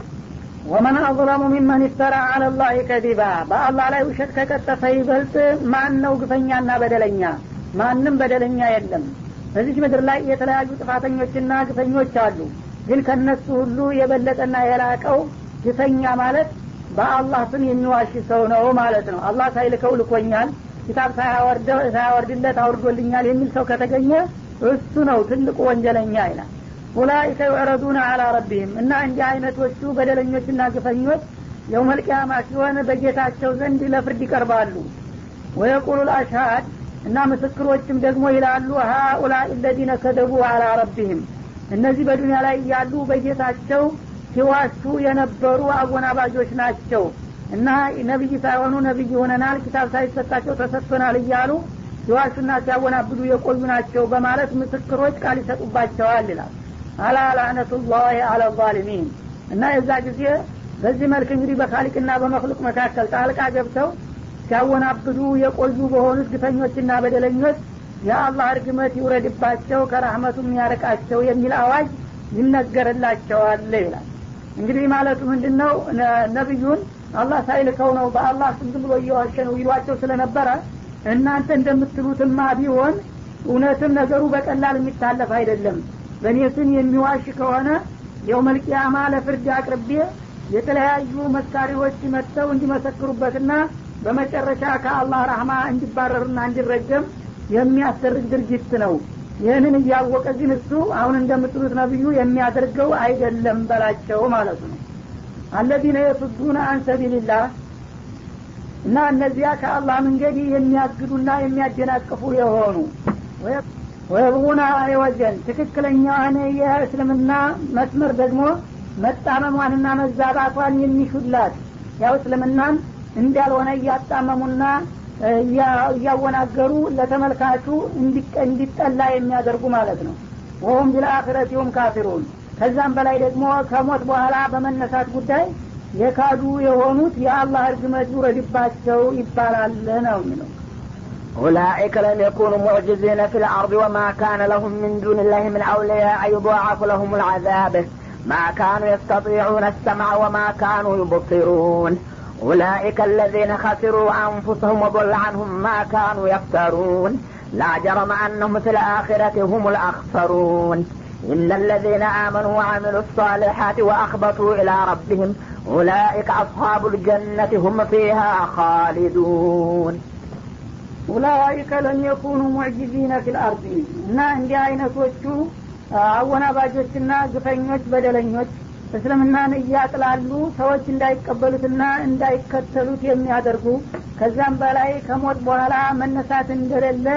ወመን አظለሙ ሚመን ይፍተራ አለ ላህ ከዚባ በአላህ ላይ ውሸት ከቀጠፈ ይበልጥ ማን ነው ግፈኛና በደለኛ ማንም በደለኛ የለም በዚች ምድር ላይ የተለያዩ ጥፋተኞችና ግፈኞች አሉ ግን ከነሱ ሁሉ የበለጠና የላቀው ግፈኛ ማለት በአላህ ስም የሚዋሽ ሰው ነው ማለት ነው አላህ ሳይልከው ልኮኛል ኪታብ ሳያወርድለት አውርዶልኛል የሚል ሰው ከተገኘ እሱ ነው ትልቁ ወንጀለኛ ይላል ኡላይከ ዩዕረዱነ አላ ረቢህም እና እንዲህ አይነቶቹ በደለኞችና ግፈኞች የውመልቅያማ ሲሆን በጌታቸው ዘንድ ለፍርድ ይቀርባሉ ወየቁሉ ልአሽሃድ እና ምስክሮችም ደግሞ ይላሉ ሀኡላ ለዚነ ከደቡ አላ ረቢህም እነዚህ በዱኒያ ላይ ያሉ በጌታቸው ሲዋሹ የነበሩ አጎናባጆች ናቸው እና ነቢይ ሳይሆኑ ነቢይ ሆነናል ኪታብ ሳይሰጣቸው ተሰጥቶናል እያሉ ሲዋሹና ሲያወናብዱ የቆዩ ናቸው በማለት ምስክሮች ቃል ይሰጡባቸዋል ይላል አላ ላዕነቱላህ አላ ዛሊሚን እና የዛ ጊዜ በዚህ መልክ እንግዲህ በካሊቅና በመክሉቅ መካከል ጣልቃ ገብተው ሲያወናብዱ የቆዩ በሆኑት ግፈኞችና በደለኞች የአላህ እርግመት ይውረድባቸው ከራህመቱ የሚያርቃቸው የሚል አዋጅ ይነገርላቸዋል ይላል እንግዲህ ማለቱ ምንድን ነው ነቢዩን አላህ ሳይልከው ነው በአላህ ስም ዝም ብሎ እየዋሸ ነው ይሏቸው ስለነበረ እናንተ እንደምትሉትማ ቢሆን እውነትም ነገሩ በቀላል የሚታለፍ አይደለም በእኔ ስም የሚዋሽ ከሆነ የውመልቅያማ ለፍርድ አቅርቤ የተለያዩ መስካሪዎች መጥተው እንዲመሰክሩበትና በመጨረሻ ከአላህ ረህማ እንዲባረርና እንዲረገም የሚያስደርግ ድርጊት ነው ይህንን እያወቀ ግን እሱ አሁን እንደምትሉት ነብዩ የሚያደርገው አይደለም በላቸው ማለቱ ነው አለዚነ የሱዱነ አን ሰቢልላህ እና እነዚያ ከአላህ መንገድ የሚያግዱና የሚያደናቅፉ የሆኑ ወየብጉና አይወጀን ትክክለኛዋን የእስልምና መስመር ደግሞ መጣመሟንና መዛባቷን የሚሹላት ያው እስልምናን እንዳልሆነ እያጣመሙና እያወናገሩ ለተመልካቹ እንዲጠላ የሚያደርጉ ማለት ነው ወሁም ቢልአክረቲሁም ካፊሩን ከዛም በላይ ደግሞ ከሞት በኋላ በመነሳት ጉዳይ የካዱ የሆኑት የአላህ እርግመት ይውረድባቸው ይባላል ነው የሚለው أولئك لم يكونوا معجزين في الأرض وما كان لهم من دون الله من أولياء يضاعف لهم العذاب ما كانوا يستطيعون السمع وما كانوا يبصرون أولئك الذين خسروا أنفسهم وضل عنهم ما كانوا يفترون لا جرم أنهم في الآخرة هم الأخسرون إن الذين آمنوا وعملوا الصالحات وأخبتوا إلى ربهم أولئك أصحاب الجنة هم فيها خالدون ኡላይከ ለም የኩኑ ሙዕጂዚነ ፊል አርድ እና እንዲህ አይነቶቹ አወናባጆችና ግፈኞች በደለኞች እስልምናን እያጥላሉ ሰዎች እንዳይቀበሉትና እንዳይከተሉት የሚያደርጉ ከዛም በላይ ከሞት በኋላ መነሳት እንደሌለ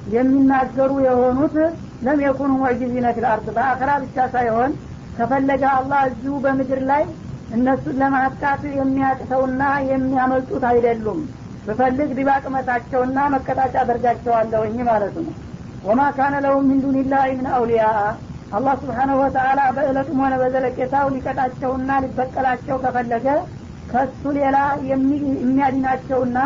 የሚናገሩ የሆኑት ለም የኩኑ ሙዕጂዚነ ፊል አርድ በአኸራ ብቻ ሳይሆን ከፈለገ አላህ እዚሁ በምድር ላይ እነሱን ለማጥቃት የሚያቅተውና የሚያመልጡት አይደሉም ብፈልግ ድባቅ መታቸውና መቀጣጫ አደርጋቸዋለሁኝ ማለት ነው ወማ ካነ ለሁም ሚን ዱኒላህ ምን አውሊያ አላህ ስብሓነሁ ወተአላ በእለቱም ሆነ በዘለቄታው ሊቀጣቸውና ሊበቀላቸው ከፈለገ ከሱ ሌላ የሚያድናቸውና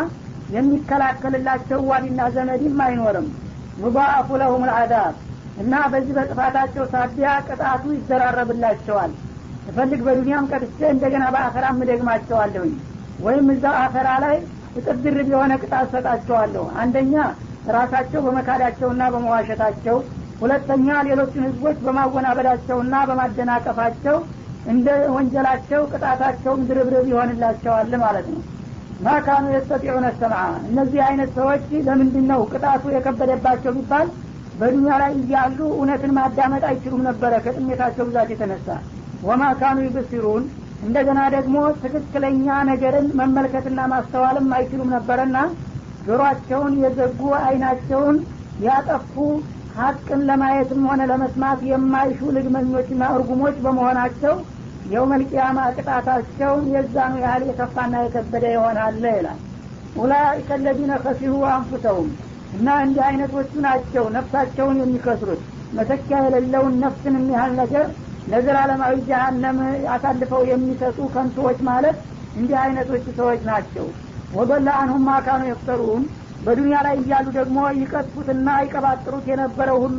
የሚከላከልላቸው ዋዲና ዘመድም አይኖርም ሙዳአፉ ለሁም ልአዳብ እና በዚህ በጥፋታቸው ሳቢያ ቅጣቱ ይዘራረብላቸዋል እፈልግ በዱኒያም ቀጥቼ እንደገና በአኸራም እደግማቸዋለሁኝ ወይም እዛው አኸራ ላይ እጥፍ ድርብ የሆነ ቅጣት ሰጣቸዋለሁ አንደኛ ራሳቸው በመካዳቸውና በመዋሸታቸው ሁለተኛ ሌሎችን ህዝቦች በማወናበዳቸውና በማደናቀፋቸው እንደ ወንጀላቸው ቅጣታቸውም ድርብርብ ይሆንላቸዋል ማለት ነው ማካኑ የስተጢዑነ ሰምዓ እነዚህ አይነት ሰዎች ለምንድን ነው ቅጣቱ የከበደባቸው ቢባል በዱኒያ ላይ እያሉ እውነትን ማዳመጥ አይችሉም ነበረ ከጥሜታቸው ብዛት የተነሳ ወማ ካኑ ይብሲሩን እንደገና ደግሞ ትክክለኛ ነገርን መመልከትና ማስተዋልም አይችሉም ነበረና ጆሮአቸውን የዘጉ አይናቸውን ያጠፉ ሀቅን ለማየትም ሆነ ለመስማት የማይሹ ልግመኞችና እርጉሞች በመሆናቸው የውመልቅያማ ቅጣታቸው የዛኑ ያህል የከፋና የከበደ ይሆናል ይላል ኡላይከ ለዚነ ከሲሩ አንፉሰውም እና እንዲህ አይነቶቹ ናቸው ነፍሳቸውን የሚከስሩት መተኪያ የሌለውን ነፍስን የሚያህል ነገር ለዘላለማዊ ጀሀነም አሳልፈው የሚሰጡ ከንቶዎች ማለት እንዲህ አይነቶቹ ሰዎች ናቸው ወበላ አንሁም ማካኑ የፍተሩን በዱንያ ላይ እያሉ ደግሞ ይቀጥፉትና ይቀባጥሩት የነበረው ሁሉ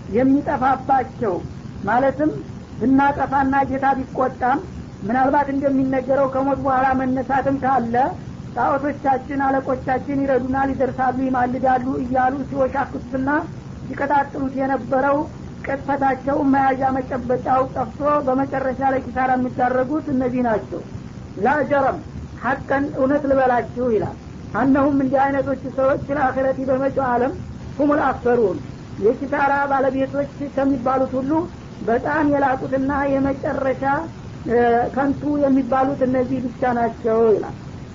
የሚጠፋባቸው ማለትም ብናጠፋና ጌታ ቢቆጣም ምናልባት እንደሚነገረው ከሞት በኋላ መነሳትም ካለ ጣዖቶቻችን አለቆቻችን ይረዱናል ይደርሳሉ ይማልዳሉ እያሉ ሲወሻክቱትና ሲቀጣጥሉት የነበረው ቅጥፈታቸው መያዣ መጨበጫው ጠፍቶ በመጨረሻ ላይ ኪሳራ የሚዳረጉት እነዚህ ናቸው ላጀረም ሀቀን እውነት ልበላችሁ ይላል አነሁም እንዲህ አይነቶቹ ሰዎች ለአክረቲ በመጪው አለም ሁሙል አክሰሩን የኪሳራ ባለቤቶች ከሚባሉት ሁሉ በጣም የላቁትና የመጨረሻ ከንቱ የሚባሉት እነዚህ ብቻ ናቸው ይላል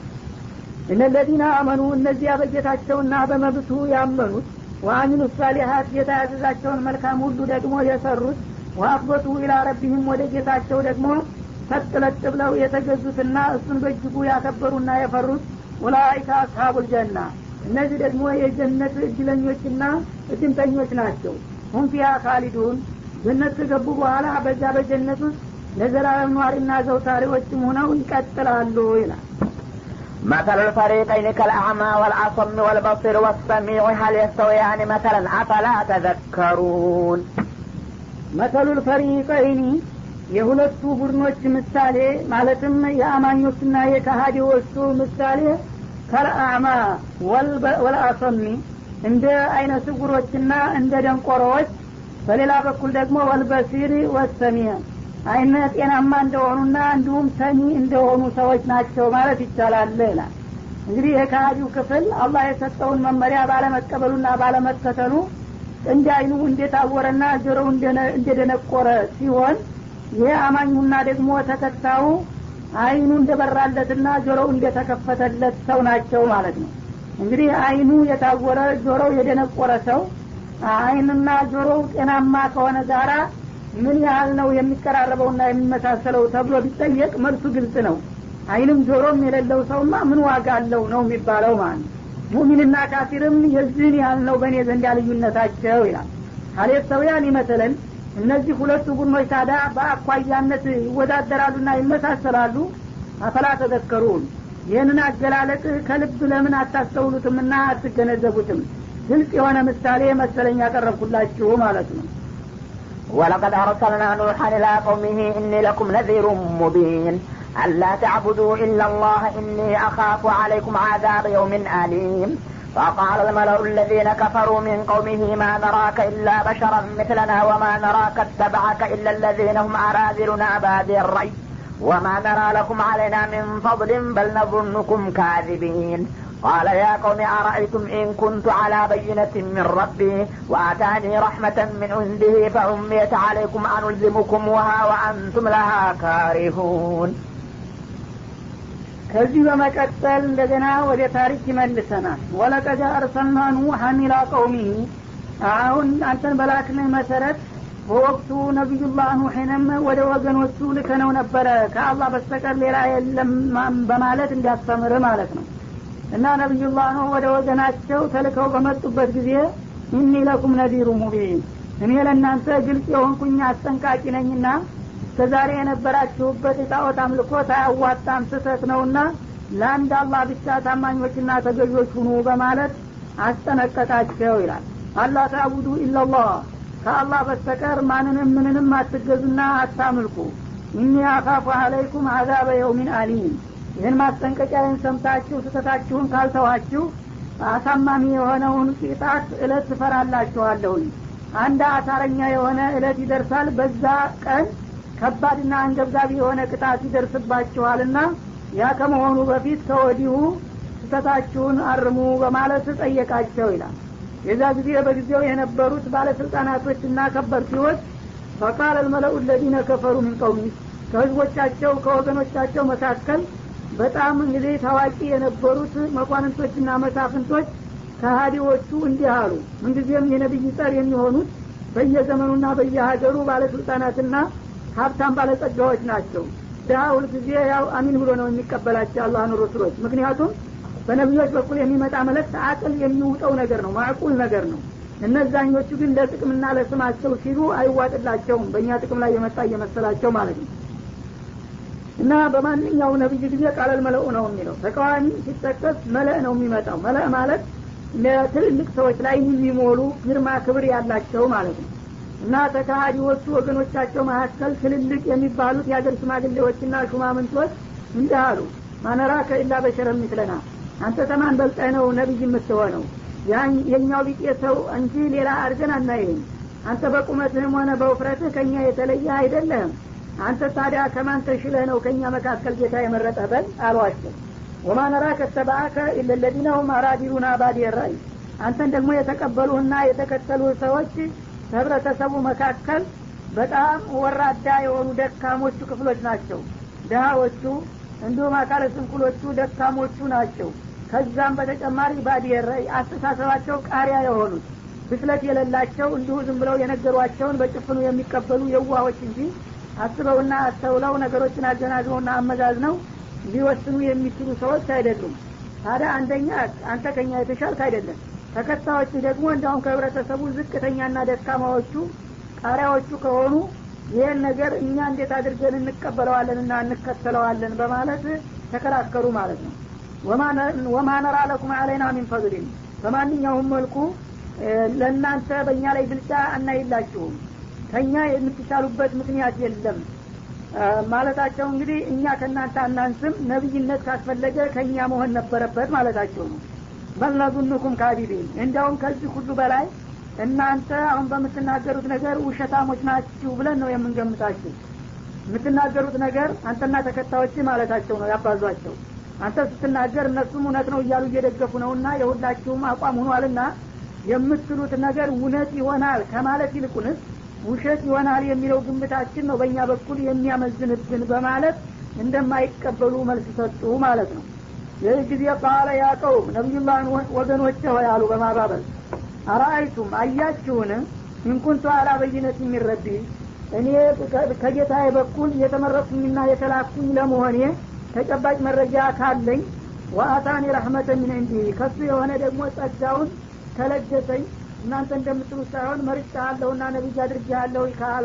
እነለዚነ አመኑ እነዚያ በጌታቸውና በመብቱ ያመኑት ወአሚሉ ሳሊሀት ጌታ ያዘዛቸውን መልካም ሁሉ ደግሞ የሰሩት ወአክበቱ ኢላ ረቢህም ወደ ጌታቸው ደግሞ ሰጥለጥ ብለው የተገዙትና እሱን በእጅጉ ያከበሩና የፈሩት ኡላይከ አስሀቡል ጀና እነዚህ ደግሞ የጀነት እድለኞችና እድምተኞች ናቸው ሁም ፊያ ካሊዱን ጀነት ከገቡ በኋላ በዛ በጀነት ውስጥ ለዘላለም ኗሪና ዘውታሪዎችም ሆነው ይቀጥላሉ ይላል مثل الفريقين كالأعمى والأصم والبصير والسميع هل يستويان مثلا أفلا تذكرون መተሉ ልፈሪቀይኒ የሁለቱ ቡድኖች ምሳሌ ማለትም የአማኞችና የካሃዲዎቹ ምሳሌ ከልአዕማ ወልአሰሚ እንደ አይነ ስጉሮችና እንደ ደንቆሮዎች በሌላ በኩል ደግሞ ወልበሲር ወሰሚዕ አይነ ጤናማ እንደሆኑና እንዲሁም ሰሚ እንደሆኑ ሰዎች ናቸው ማለት ይቻላል ይላል እንግዲህ የካሃዲው ክፍል አላህ የሰጠውን መመሪያ ባለመቀበሉና ባለመከተሉ እንደ አይኑ እንደታወረና ጆሮው እንደደነቆረ ሲሆን ይሄ አማኙና ደግሞ ተከታዩ አይኑ እንደበራለትና ጆሮው እንደተከፈተለት ሰው ናቸው ማለት ነው እንግዲህ አይኑ የታወረ ጆሮው የደነቆረ ሰው አይንና ጆሮው ጤናማ ከሆነ ጋራ ምን ያህል ነው የሚቀራረበውና የሚመሳሰለው ተብሎ ቢጠየቅ መልሱ ግልጽ ነው አይንም ጆሮም የሌለው ሰውማ ምን ዋጋ አለው ነው የሚባለው ማለት ነው ሙሚንና ካፊርም የዚህን ያህል ነው በእኔ ዘንድ ልዩነታቸው ይላል ሀሌት ሰውያን ይመስለን እነዚህ ሁለቱ ቡድኖች ታዲያ በአኳያነት ይወዳደራሉና ይመሳሰላሉ አፈላ ተዘከሩን ይህንን አገላለጥ ከልብ ለምን አታስተውሉትምና አትገነዘቡትም ግልጽ የሆነ ምሳሌ መሰለኝ ያቀረብኩላችሁ ማለት ነው ولقد أرسلنا نوحا إلى قومه إني لكم نذير مبين ألا تعبدوا إلا الله إني أخاف عليكم عذاب يوم أليم وقال الملأ الذين كفروا من قومه ما نراك إلا بشرا مثلنا وما نراك اتبعك إلا الذين هم أراذلنا بادي الرأي وما نرى لكم علينا من فضل بل نظنكم كاذبين قال يا قوم أرأيتم إن كنت على بينة من ربي وآتاني رحمة من عنده فأميت عليكم أنلزمكمها وأنتم لها كارهون ከዚህ በመቀጠል እንደገና ወደ ታሪክ ይመልሰናል ወለቀድ አርሰልና ኑሐን ኢላ ቀውሚህ አሁን አንተን በላክልህ መሰረት በወቅቱ ነቢዩላህ ኑሕንም ወደ ወገኖቹ ልከነው ነበረ ከአላህ በስተቀር ሌላ የለም በማለት እንዲያስተምር ማለት ነው እና ነቢዩላህ ኑህ ወደ ወገናቸው ተልከው በመጡበት ጊዜ ኢኒ ለኩም ነዲሩ ሙቢን እኔ ለእናንተ ግልጽ የሆንኩኝ አስጠንቃቂ ነኝና እስከዛሬ የነበራችሁበት የጣዖት አምልኮት አያዋጣም ስህተት ነውና ለአንድ አላህ ብቻ ታማኞችና ተገዦች ሁኑ በማለት አስጠነቀቃቸው ይላል አላህ ታቡዱ ኢላላህ ከአላህ በስተቀር ማንንም ምንንም አትገዙና አታምልኩ እኒ አካፉ አለይኩም አዛበ የውሚን አሊም ይህን ማስጠንቀቂያን ሰምታችሁ ስህተታችሁን ካልተዋችሁ አሳማሚ የሆነውን ቅጣት እለት ትፈራላችኋለሁኝ አንድ አሳረኛ የሆነ እለት ይደርሳል በዛ ቀን ከባድና አንገብጋቢ የሆነ ቅጣት ይደርስባችኋልና ያ ከመሆኑ በፊት ከወዲሁ ስህተታችሁን አርሙ በማለት ጠየቃቸው ይላል የዛ ጊዜ በጊዜው የነበሩት ባለስልጣናቶችና ከበርቲዎች ፈቃል አልመለኡ ለዚነ ከፈሩ ምን ቀውሚ ከህዝቦቻቸው ከወገኖቻቸው መካከል በጣም እንግዲህ ታዋቂ የነበሩት መኳንንቶችና መሳፍንቶች ከሀዲዎቹ እንዲህ አሉ ምንጊዜም የነቢይ ጸር የሚሆኑት በየዘመኑና በየሀገሩ ባለስልጣናትና ሀብታም ባለጸጋዎች ናቸው ድሀ ሁልጊዜ ያው አሚን ብሎ ነው የሚቀበላቸው አላህን ረሱሎች ምክንያቱም በነቢዮች በኩል የሚመጣ መለክት አቅል የሚውጠው ነገር ነው ማዕቁል ነገር ነው እነዛኞቹ ግን ለጥቅምና ለስማቸው ሲሉ አይዋጥላቸውም በእኛ ጥቅም ላይ የመጣ እየመሰላቸው ማለት ነው እና በማንኛው ነቢይ ጊዜ ቃለል መለኡ ነው የሚለው ተቃዋሚ ሲጠቀስ መለእ ነው የሚመጣው መለእ ማለት ለትልልቅ ሰዎች ላይ የሚሞሉ ግርማ ክብር ያላቸው ማለት ነው እና ተካሃዲዎቹ ወገኖቻቸው መካከል ትልልቅ የሚባሉት የሀገር ሽማግሌዎችና ሹማምንቶች እንዲህ አሉ ማነራ ከኢላ በሸረ ሚስለና አንተ ተማን በልጠህ ነው ነቢይ የምትሆነው የኛው ቢጤ ሰው እንጂ ሌላ አድርገን አናይህም አንተ በቁመትህም ሆነ በውፍረትህ ከእኛ የተለየ አይደለህም አንተ ታዲያ ከማን ተሽለህ ነው ከእኛ መካከል ጌታ የመረጠ በል አሏቸው ወማ ነራ ከተባአከ ኢለለዚነ ሁም አራዲሉና ባዲ ራይ አንተን ደግሞ የተቀበሉህና የተከተሉ ሰዎች ከህብረተሰቡ መካከል በጣም ወራዳ የሆኑ ደካሞቹ ክፍሎች ናቸው ድሀዎቹ እንዲሁም አካለ ስንኩሎቹ ደካሞቹ ናቸው ከዛም በተጨማሪ ባዲየረይ አስተሳሰባቸው ቃሪያ የሆኑት ብስለት የሌላቸው እንዲሁ ዝም ብለው የነገሯቸውን በጭፍኑ የሚቀበሉ የዋሆች እንጂ አስበውና አስተውለው ነገሮችን አገናዝበውና አመዛዝነው ሊወስኑ የሚችሉ ሰዎች አይደሉም ታዲያ አንደኛ አንተ ከኛ የተሻልክ አይደለም ተከታዮች ደግሞ እንዲሁም ከህብረተሰቡ ዝቅተኛና ደካማዎቹ ቃሪያዎቹ ከሆኑ ይህን ነገር እኛ እንዴት አድርገን እንቀበለዋለንና እንከተለዋለን በማለት ተከራከሩ ማለት ነው ወማ ነራ ለኩም አለይና ሚን ፈضሊን በማንኛውም መልኩ ለእናንተ በእኛ ላይ ብልጫ አናይላችሁም ከእኛ የምትሻሉበት ምክንያት የለም ማለታቸው እንግዲህ እኛ ከእናንተ አናንስም ነቢይነት ካስፈለገ ከእኛ መሆን ነበረበት ማለታቸው ነው በልነዙንኩም ካዲቢን እንዲያውም ከዚህ ሁሉ በላይ እናንተ አሁን በምትናገሩት ነገር ውሸታሞች ናችሁ ብለን ነው የምንገምታችሁ የምትናገሩት ነገር አንተና ተከታዮች ማለታቸው ነው ያባዟቸው አንተ ስትናገር እነሱም እውነት ነው እያሉ እየደገፉ ነውና የሁላችሁም አቋም ሆኗልና የምትሉት ነገር እውነት ይሆናል ከማለት ይልቁንስ ውሸት ይሆናል የሚለው ግምታችን ነው በእኛ በኩል የሚያመዝንብን በማለት እንደማይቀበሉ መልስ ሰጡ ማለት ነው ይህ ጊዜ ቃለ ያቀውም ነቢዩላህን ወገኖች ሆይ አሉ በማባበል አራአይቱም አያችሁን ኢንኩንቱ አላ በይነት የሚረቢ እኔ ከጌታዬ በኩል የተመረጥኩኝና የተላኩኝ ለመሆኔ ተጨባጭ መረጃ ካለኝ ወአታኒ ረህመተ ሚን እንዲ ከሱ የሆነ ደግሞ ጸጋውን ተለገሰኝ እናንተ እንደምትሉት ሳይሆን መርጫ አለሁና ነቢይ አድርጌ አለሁ ካለ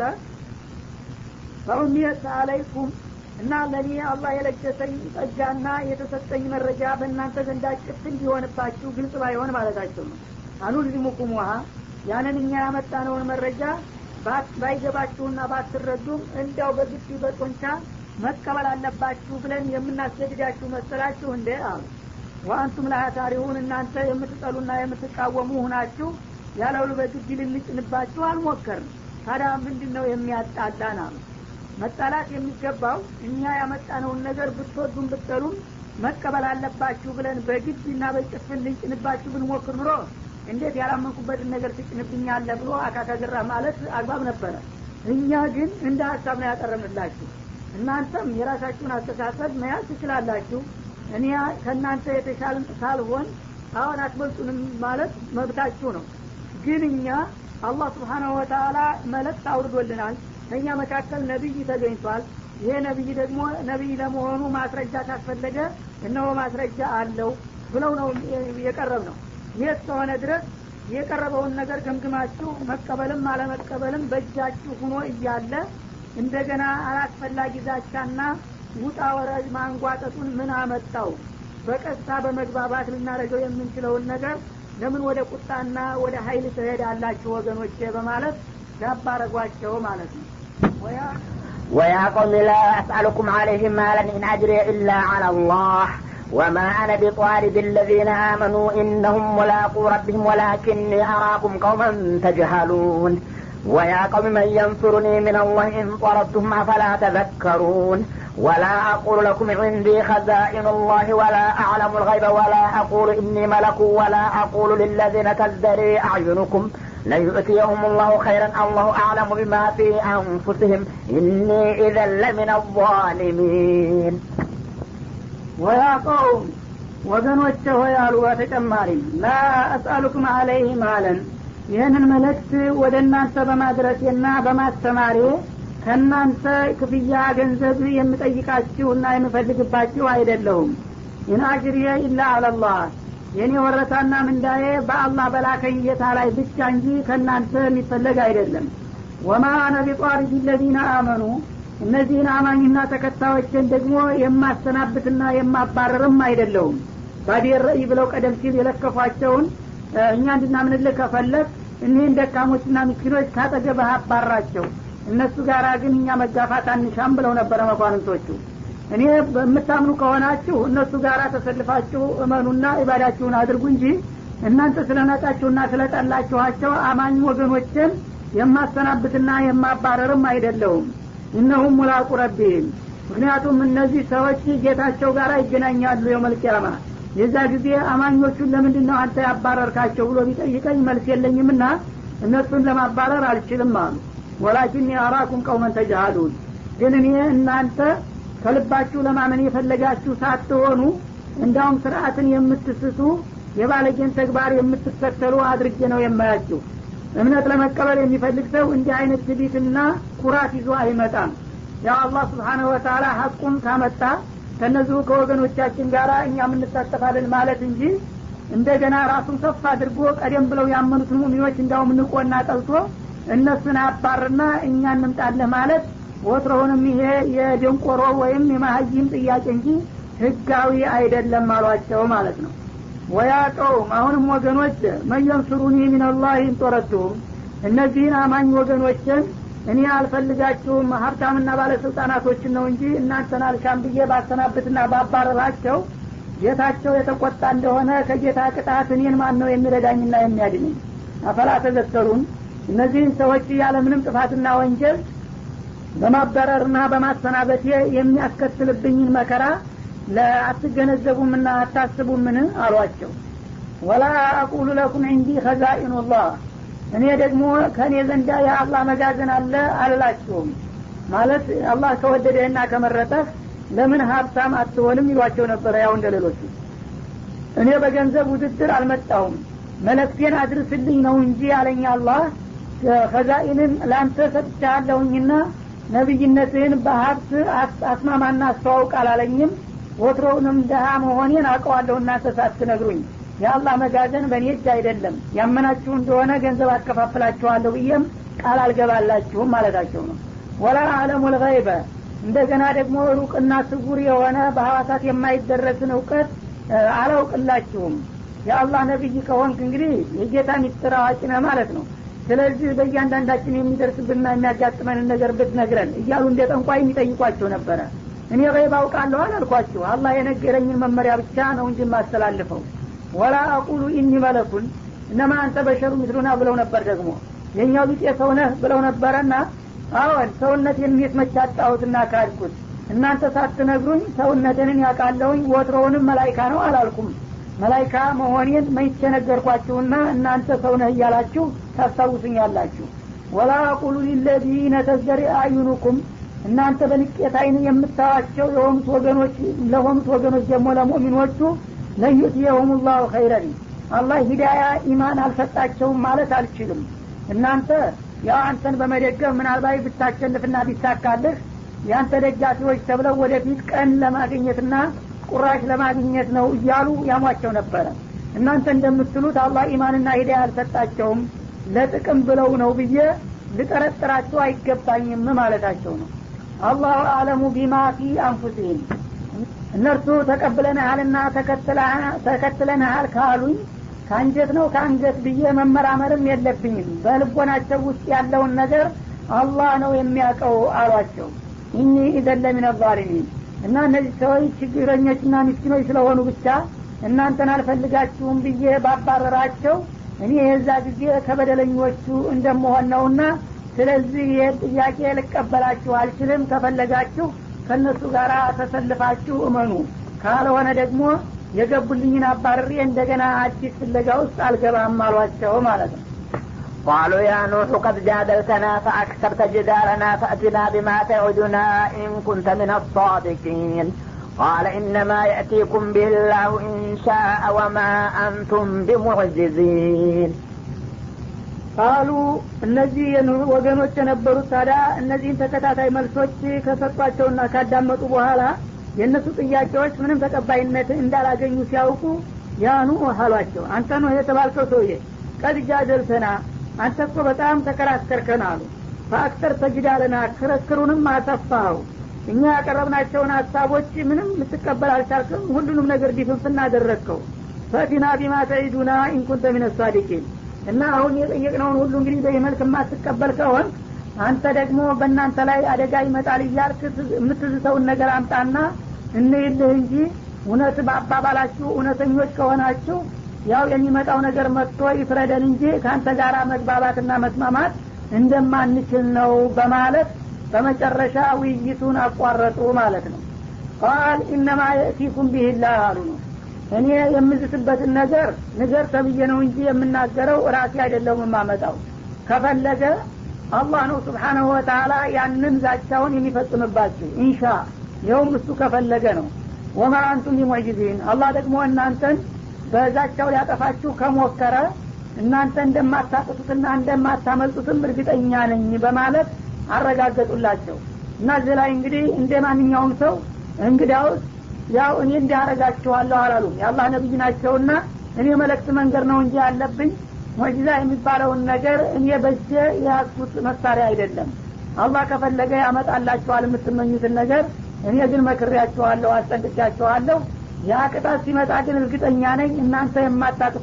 ፈኡሚየት አለይኩም እና ለእኔ አላህ የለገሰኝ ጸጋና የተሰጠኝ መረጃ በእናንተ ዘንዳ ጭፍ እንዲሆንባችሁ ግልጽ ባይሆን ማለታቸው ነው አኑልዚሙኩም ውሃ ያንን እኛ ያመጣነውን መረጃ ባይገባችሁና ባትረዱም እንዲያው በግድ በጦንቻ መቀበል አለባችሁ ብለን የምናስገድዳችሁ መሰላችሁ እንደ አሉ ወአንቱም ላታሪሁን እናንተ የምትጠሉና የምትቃወሙ ሁናችሁ ያለውሉ በግድ ልንጭንባችሁ አልሞከርም ታዲያ ምንድን ነው የሚያጣላን አሉ መጣላት የሚገባው እኛ ያመጣነውን ነገር ብትወዱም ብትጠሉም መቀበል አለባችሁ ብለን በግድ እና በጭፍን ልንጭንባችሁ ብንሞክር ኑሮ እንዴት ያላመንኩበትን ነገር ትጭንብኛለ ብሎ አካካግራ ማለት አግባብ ነበረ እኛ ግን እንደ ሀሳብ ነው ያቀረብንላችሁ እናንተም የራሳችሁን አስተሳሰብ መያዝ ትችላላችሁ እኔ ከእናንተ የተሻለ ሳልሆን አሁን አትበልጡንም ማለት መብታችሁ ነው ግን እኛ አላህ ስብሓናሁ ወተላ መልእክት አውርዶልናል ከእኛ መካከል ነቢይ ተገኝቷል ይሄ ነቢይ ደግሞ ነቢይ ለመሆኑ ማስረጃ ካስፈለገ እነሆ ማስረጃ አለው ብለው ነው የቀረብ ነው ይህ እስከሆነ ድረስ የቀረበውን ነገር ገምግማችሁ መቀበልም አለመቀበልም በእጃችሁ ሁኖ እያለ እንደገና አላስፈላጊ ዛቻና ውጣ ወረድ ማንጓጠጡን ምን አመጣው በቀስታ በመግባባት ልናደርገው የምንችለውን ነገር ለምን ወደ ቁጣና ወደ ሀይል ትሄዳላችሁ ወገኖቼ በማለት ያባረጓቸው ማለት ነው ويا قوم لا أسألكم عليه مالا إن أجري إلا على الله وما أنا بطارد الذين آمنوا إنهم ملاقو ربهم ولكني أراكم قوما تجهلون ويا قوم من ينصرني من الله إن طردتهم أفلا تذكرون ولا أقول لكم عندي خزائن الله ولا أعلم الغيب ولا أقول إني ملك ولا أقول للذين تزدري أعينكم ليؤتيهم الله خيرا الله أعلم بما في أنفسهم إني إذا لمن الظالمين ወያ ቀውም ወገኖቼ ሆይ አሉ በተጨማሪም ላ አስአሉኩም አለይህ ማለን ይህንን መልእክት ወደ እናንተ በማድረሴና በማስተማሬ ከእናንተ ክፍያ ገንዘብ የምጠይቃችሁና የምፈልግባችሁ አይደለሁም ኢን አጅሪየ ኢላ አለላህ የእኔ ወረታና ምንዳዬ በአላህ በላከኝ ጌታ ላይ ብቻ እንጂ ከእናንተ የሚፈለግ አይደለም ወማ አነ ቢጧሪድ ለዚነ አመኑ እነዚህን አማኝና ተከታዮችን ደግሞ የማሰናብትና የማባረርም አይደለሁም ባዴር ረእይ ብለው ቀደም ሲል የለከፏቸውን እኛ እንድናምንልህ ከፈለግ እኒህን ደካሞችና ምስኪኖች ካጠገብህ አባራቸው እነሱ ጋር ግን እኛ መጋፋት አንሻም ብለው ነበረ መኳንንቶቹ እኔ በምታምኑ ከሆናችሁ እነሱ ጋር ተሰልፋችሁ እመኑና ኢባዳችሁን አድርጉ እንጂ እናንተ ስለናቃችሁና ስለጠላችኋቸው አማኝ ወገኖችን የማሰናብትና የማባረርም አይደለሁም እነሁም ሙላቁ ረቢህም ምክንያቱም እነዚህ ሰዎች ጌታቸው ጋር ይገናኛሉ የመልቅያማ የዛ ጊዜ አማኞቹን ለምንድን ነው አንተ ያባረርካቸው ብሎ ቢጠይቀኝ መልስ የለኝምና እነሱን ለማባረር አልችልም አሉ ወላኪን አራኩም ቀውመን ተጃሃሉን ግን እኔ እናንተ ከልባችሁ ለማመን የፈለጋችሁ ሳትሆኑ እንዳውም ስርአትን የምትስቱ የባለጌን ተግባር የምትከተሉ አድርጌ ነው የማያችሁ እምነት ለመቀበል የሚፈልግ ሰው እንዲህ አይነት ትቢትና ኩራት ይዞ አይመጣም ያው አላህ ስብሓነሁ ወተላ ሀቁን ካመጣ ከነዚሁ ከወገኖቻችን ጋር እኛም እንሳተፋለን ማለት እንጂ እንደገና ራሱን ከፍ አድርጎ ቀደም ብለው ያመኑትን ሙሚኖች እንዳውም ንቆና ጠልቶ እነሱን አባርና እኛ እንምጣለህ ማለት ወትሮውንም ይሄ የደንቆሮ ወይም የማሀይም ጥያቄ እንጂ ህጋዊ አይደለም አሏቸው ማለት ነው ወያ ቀውም አሁንም ወገኖች መየንሱሩኒ ሚንላህ እንጦረቱም እነዚህን አማኝ ወገኖችን እኔ አልፈልጋችሁም ሀብታምና ባለስልጣናቶችን ነው እንጂ እናንተን አልሻም ብዬ ባሰናብትና ባባረራቸው ጌታቸው የተቆጣ እንደሆነ ከጌታ ቅጣት እኔን ማን ነው የሚረዳኝና የሚያድነኝ አፈላ ተዘከሩን እነዚህን ሰዎች ያለምንም ጥፋትና ወንጀል በማበረርና በማሰናበቴ የሚያስከትልብኝን መከራ ለአትገነዘቡምና አታስቡምን አሏቸው ወላ አቁሉ ለኩም እንዲ ከዛኢኑላህ እኔ ደግሞ ከእኔ ዘንዳ የአላህ መጋዘን አለ አልላችሁም ማለት አላህ ከወደደህና ከመረጠህ ለምን ሀብታም አትሆንም ይሏቸው ነበረ ያው እንደ ሌሎቹ እኔ በገንዘብ ውድድር አልመጣሁም መለክቴን አድርስልኝ ነው እንጂ አለኝ አላህ ከዛኢንን ለአንተ ሰጥቻለሁኝና ነቢይነትህን በሀብት አስማማና አስተዋውቅ አላለኝም ወትሮውንም ደሃ መሆኔን አውቀዋለሁ እናንተ ሳትነግሩኝ የአላህ መጋዘን በእኔ እጅ አይደለም ያመናችሁ እንደሆነ ገንዘብ አከፋፍላችኋለሁ ብዬም ቃል አልገባላችሁም ማለታቸው ነው ወላ አለሙ ልገይበ እንደገና ደግሞ ሩቅና ስጉር የሆነ በሐዋሳት የማይደረስን እውቀት አላውቅላችሁም የአላህ ነቢይ ከሆንክ እንግዲህ የጌታ ሚስጥር አዋቂ ነህ ማለት ነው ስለዚህ በእያንዳንዳችን የሚደርስብንና የሚያጋጥመንን ነገር ብትነግረን እያሉ እንደ ጠንቋይ የሚጠይቋቸው ነበረ እኔ ገይብ አውቃለሁ አላልኳችሁ አላህ የነገረኝን መመሪያ ብቻ ነው እንጂ የማስተላልፈው ወላ አቁሉ ኢኒ መለኩን እነማ አንተ በሸሩ ምስሉና ብለው ነበር ደግሞ የእኛው ቢጤ ሰውነህ ብለው ነበረና አዎን ሰውነት የሚት መቻጣሁትና ካድኩት እናንተ ሳትነግሩኝ ሰውነትንን ያውቃለሁኝ ወትሮውንም መላይካ ነው አላልኩም መላይካ መሆኔን መይቼ ነገርኳችሁና እናንተ ሰውነህ እያላችሁ ታስታውሱኛላችሁ ወላ አቁሉ ሊለዚነ ተዘሪ አዩኑኩም እናንተ በንቄት አይን የምታዋቸው የሆኑት ወገኖች ለሆኑት ወገኖች ደግሞ ለሙእሚኖቹ ለዩትየሁም ላሁ ኸይረን አላህ ሂዳያ ኢማን አልሰጣቸውም ማለት አልችልም እናንተ ያው አንተን በመደገፍ ምናልባት ብታሸንፍና ቢሳካልህ ያንተ ደጋፊዎች ተብለው ወደፊት ቀን ለማግኘትና ቁራሽ ለማግኘት ነው እያሉ ያሟቸው ነበረ እናንተ እንደምትሉት አላህ ኢማንና ሂዳያ አልሰጣቸውም ለጥቅም ብለው ነው ብዬ ልጠረጥራቸው አይገባኝም ማለታቸው ነው አላሁ አለሙ ቢማ ፊ አንፉሲህም እነርሱ ተቀብለንሃልና ተከትለንሃል ካሉኝ ከአንጀት ነው ከአንጀት ብዬ መመራመርም የለብኝም በልቦናቸው ውስጥ ያለውን ነገር አላህ ነው የሚያውቀው አሏቸው ኢኒ ኢዘን ለሚን ዛሊሚን እና እነዚህ ሰዎች ችግረኞችና ምስኪኖች ስለሆኑ ብቻ እናንተን አልፈልጋችሁም ብዬ ባባረራቸው እኔ የዛ ጊዜ ከበደለኞቹ እንደመሆን ነውና ስለዚህ ይህ ጥያቄ ልቀበላችሁ አልችልም ከፈለጋችሁ ከእነሱ ጋር ተሰልፋችሁ እመኑ ካልሆነ ደግሞ የገቡልኝን አባርሬ እንደገና አዲስ ፍለጋ ውስጥ አልገባም አሏቸው ማለት ነው قالوا يا نوح قد جادلتنا فأكثرت جدالنا فأتنا بما تعدنا إن كنت من الصادقين قال إنما يأتيكم به الله إن شاء وما أنتم بمعجزين ቃሉ እነዚህ ወገኖች የነበሩት ታዲያ እነዚህን ተከታታይ መልሶች ከሰጧቸውና ካዳመጡ በኋላ የእነሱ ጥያቄዎች ምንም ተቀባይነት እንዳላገኙ ሲያውቁ ያኑ አሏቸው አንተ ነው የተባልከው ሰውዬ ቀድጃ ደልተና አንተ እኮ በጣም ተከራከርከን አሉ በአክተር ተጅዳለና ክርክሩንም አሰፋኸው እኛ ያቀረብናቸውን ሀሳቦች ምንም ልትቀበል አልቻልክም ሁሉንም ነገር ዲፍንፍና አደረግከው ፈቲና ቢማ ተዒዱና ኢንኩንተ ሚነ ሳዲቂን እና አሁን የጠየቅነውን ሁሉ እንግዲህ በዚህ መልክ የማትቀበል ከሆን አንተ ደግሞ በእናንተ ላይ አደጋ ይመጣል እያልክ የምትዝተውን ነገር አምጣና እንይልህ እንጂ እውነት በአባባላችሁ እውነተኞች ከሆናችሁ ያው የሚመጣው ነገር መጥቶ ይፍረደን እንጂ ከአንተ ጋር መግባባትና መስማማት እንደማንችል ነው በማለት በመጨረሻ ውይይቱን አቋረጡ ማለት ነው ቃል ኢነማ የእቲኩም ቢህላህ አሉ ነው እኔ የምዝትበትን ነገር ንገር ተብዬ ነው እንጂ የምናገረው ራሴ አይደለም የማመጣው ከፈለገ አላህ ነው ስብሓናሁ ወተላ ያንን ዛቻውን የሚፈጽምባችሁ ኢንሻ ይኸውም እሱ ከፈለገ ነው ወማ አንቱም ቢሙዕጅዚን አላህ ደግሞ እናንተን በዛቻው ሊያጠፋችሁ ከሞከረ እናንተ እንደማታቅቱትና እንደማታመልጡትም እርግጠኛ ነኝ በማለት አረጋገጡላቸው እና እዚህ ላይ እንግዲህ እንደ ማንኛውም ሰው እንግዲያውስ ያው እኔ እንዲያረጋችኋለሁ አላሉም የአላህ ነቢይ ናቸውና እኔ መለክት መንገድ ነው እንጂ ያለብኝ ሙዕጂዛ የሚባለውን ነገር እኔ በጀ የያዝኩት መሳሪያ አይደለም አላህ ከፈለገ ያመጣላችኋል የምትመኙትን ነገር እኔ ግን መክሬያችኋለሁ አስጠንቅቻችኋለሁ ያ ቅጣት ሲመጣ ግን እርግጠኛ ነኝ እናንተ የማታቅ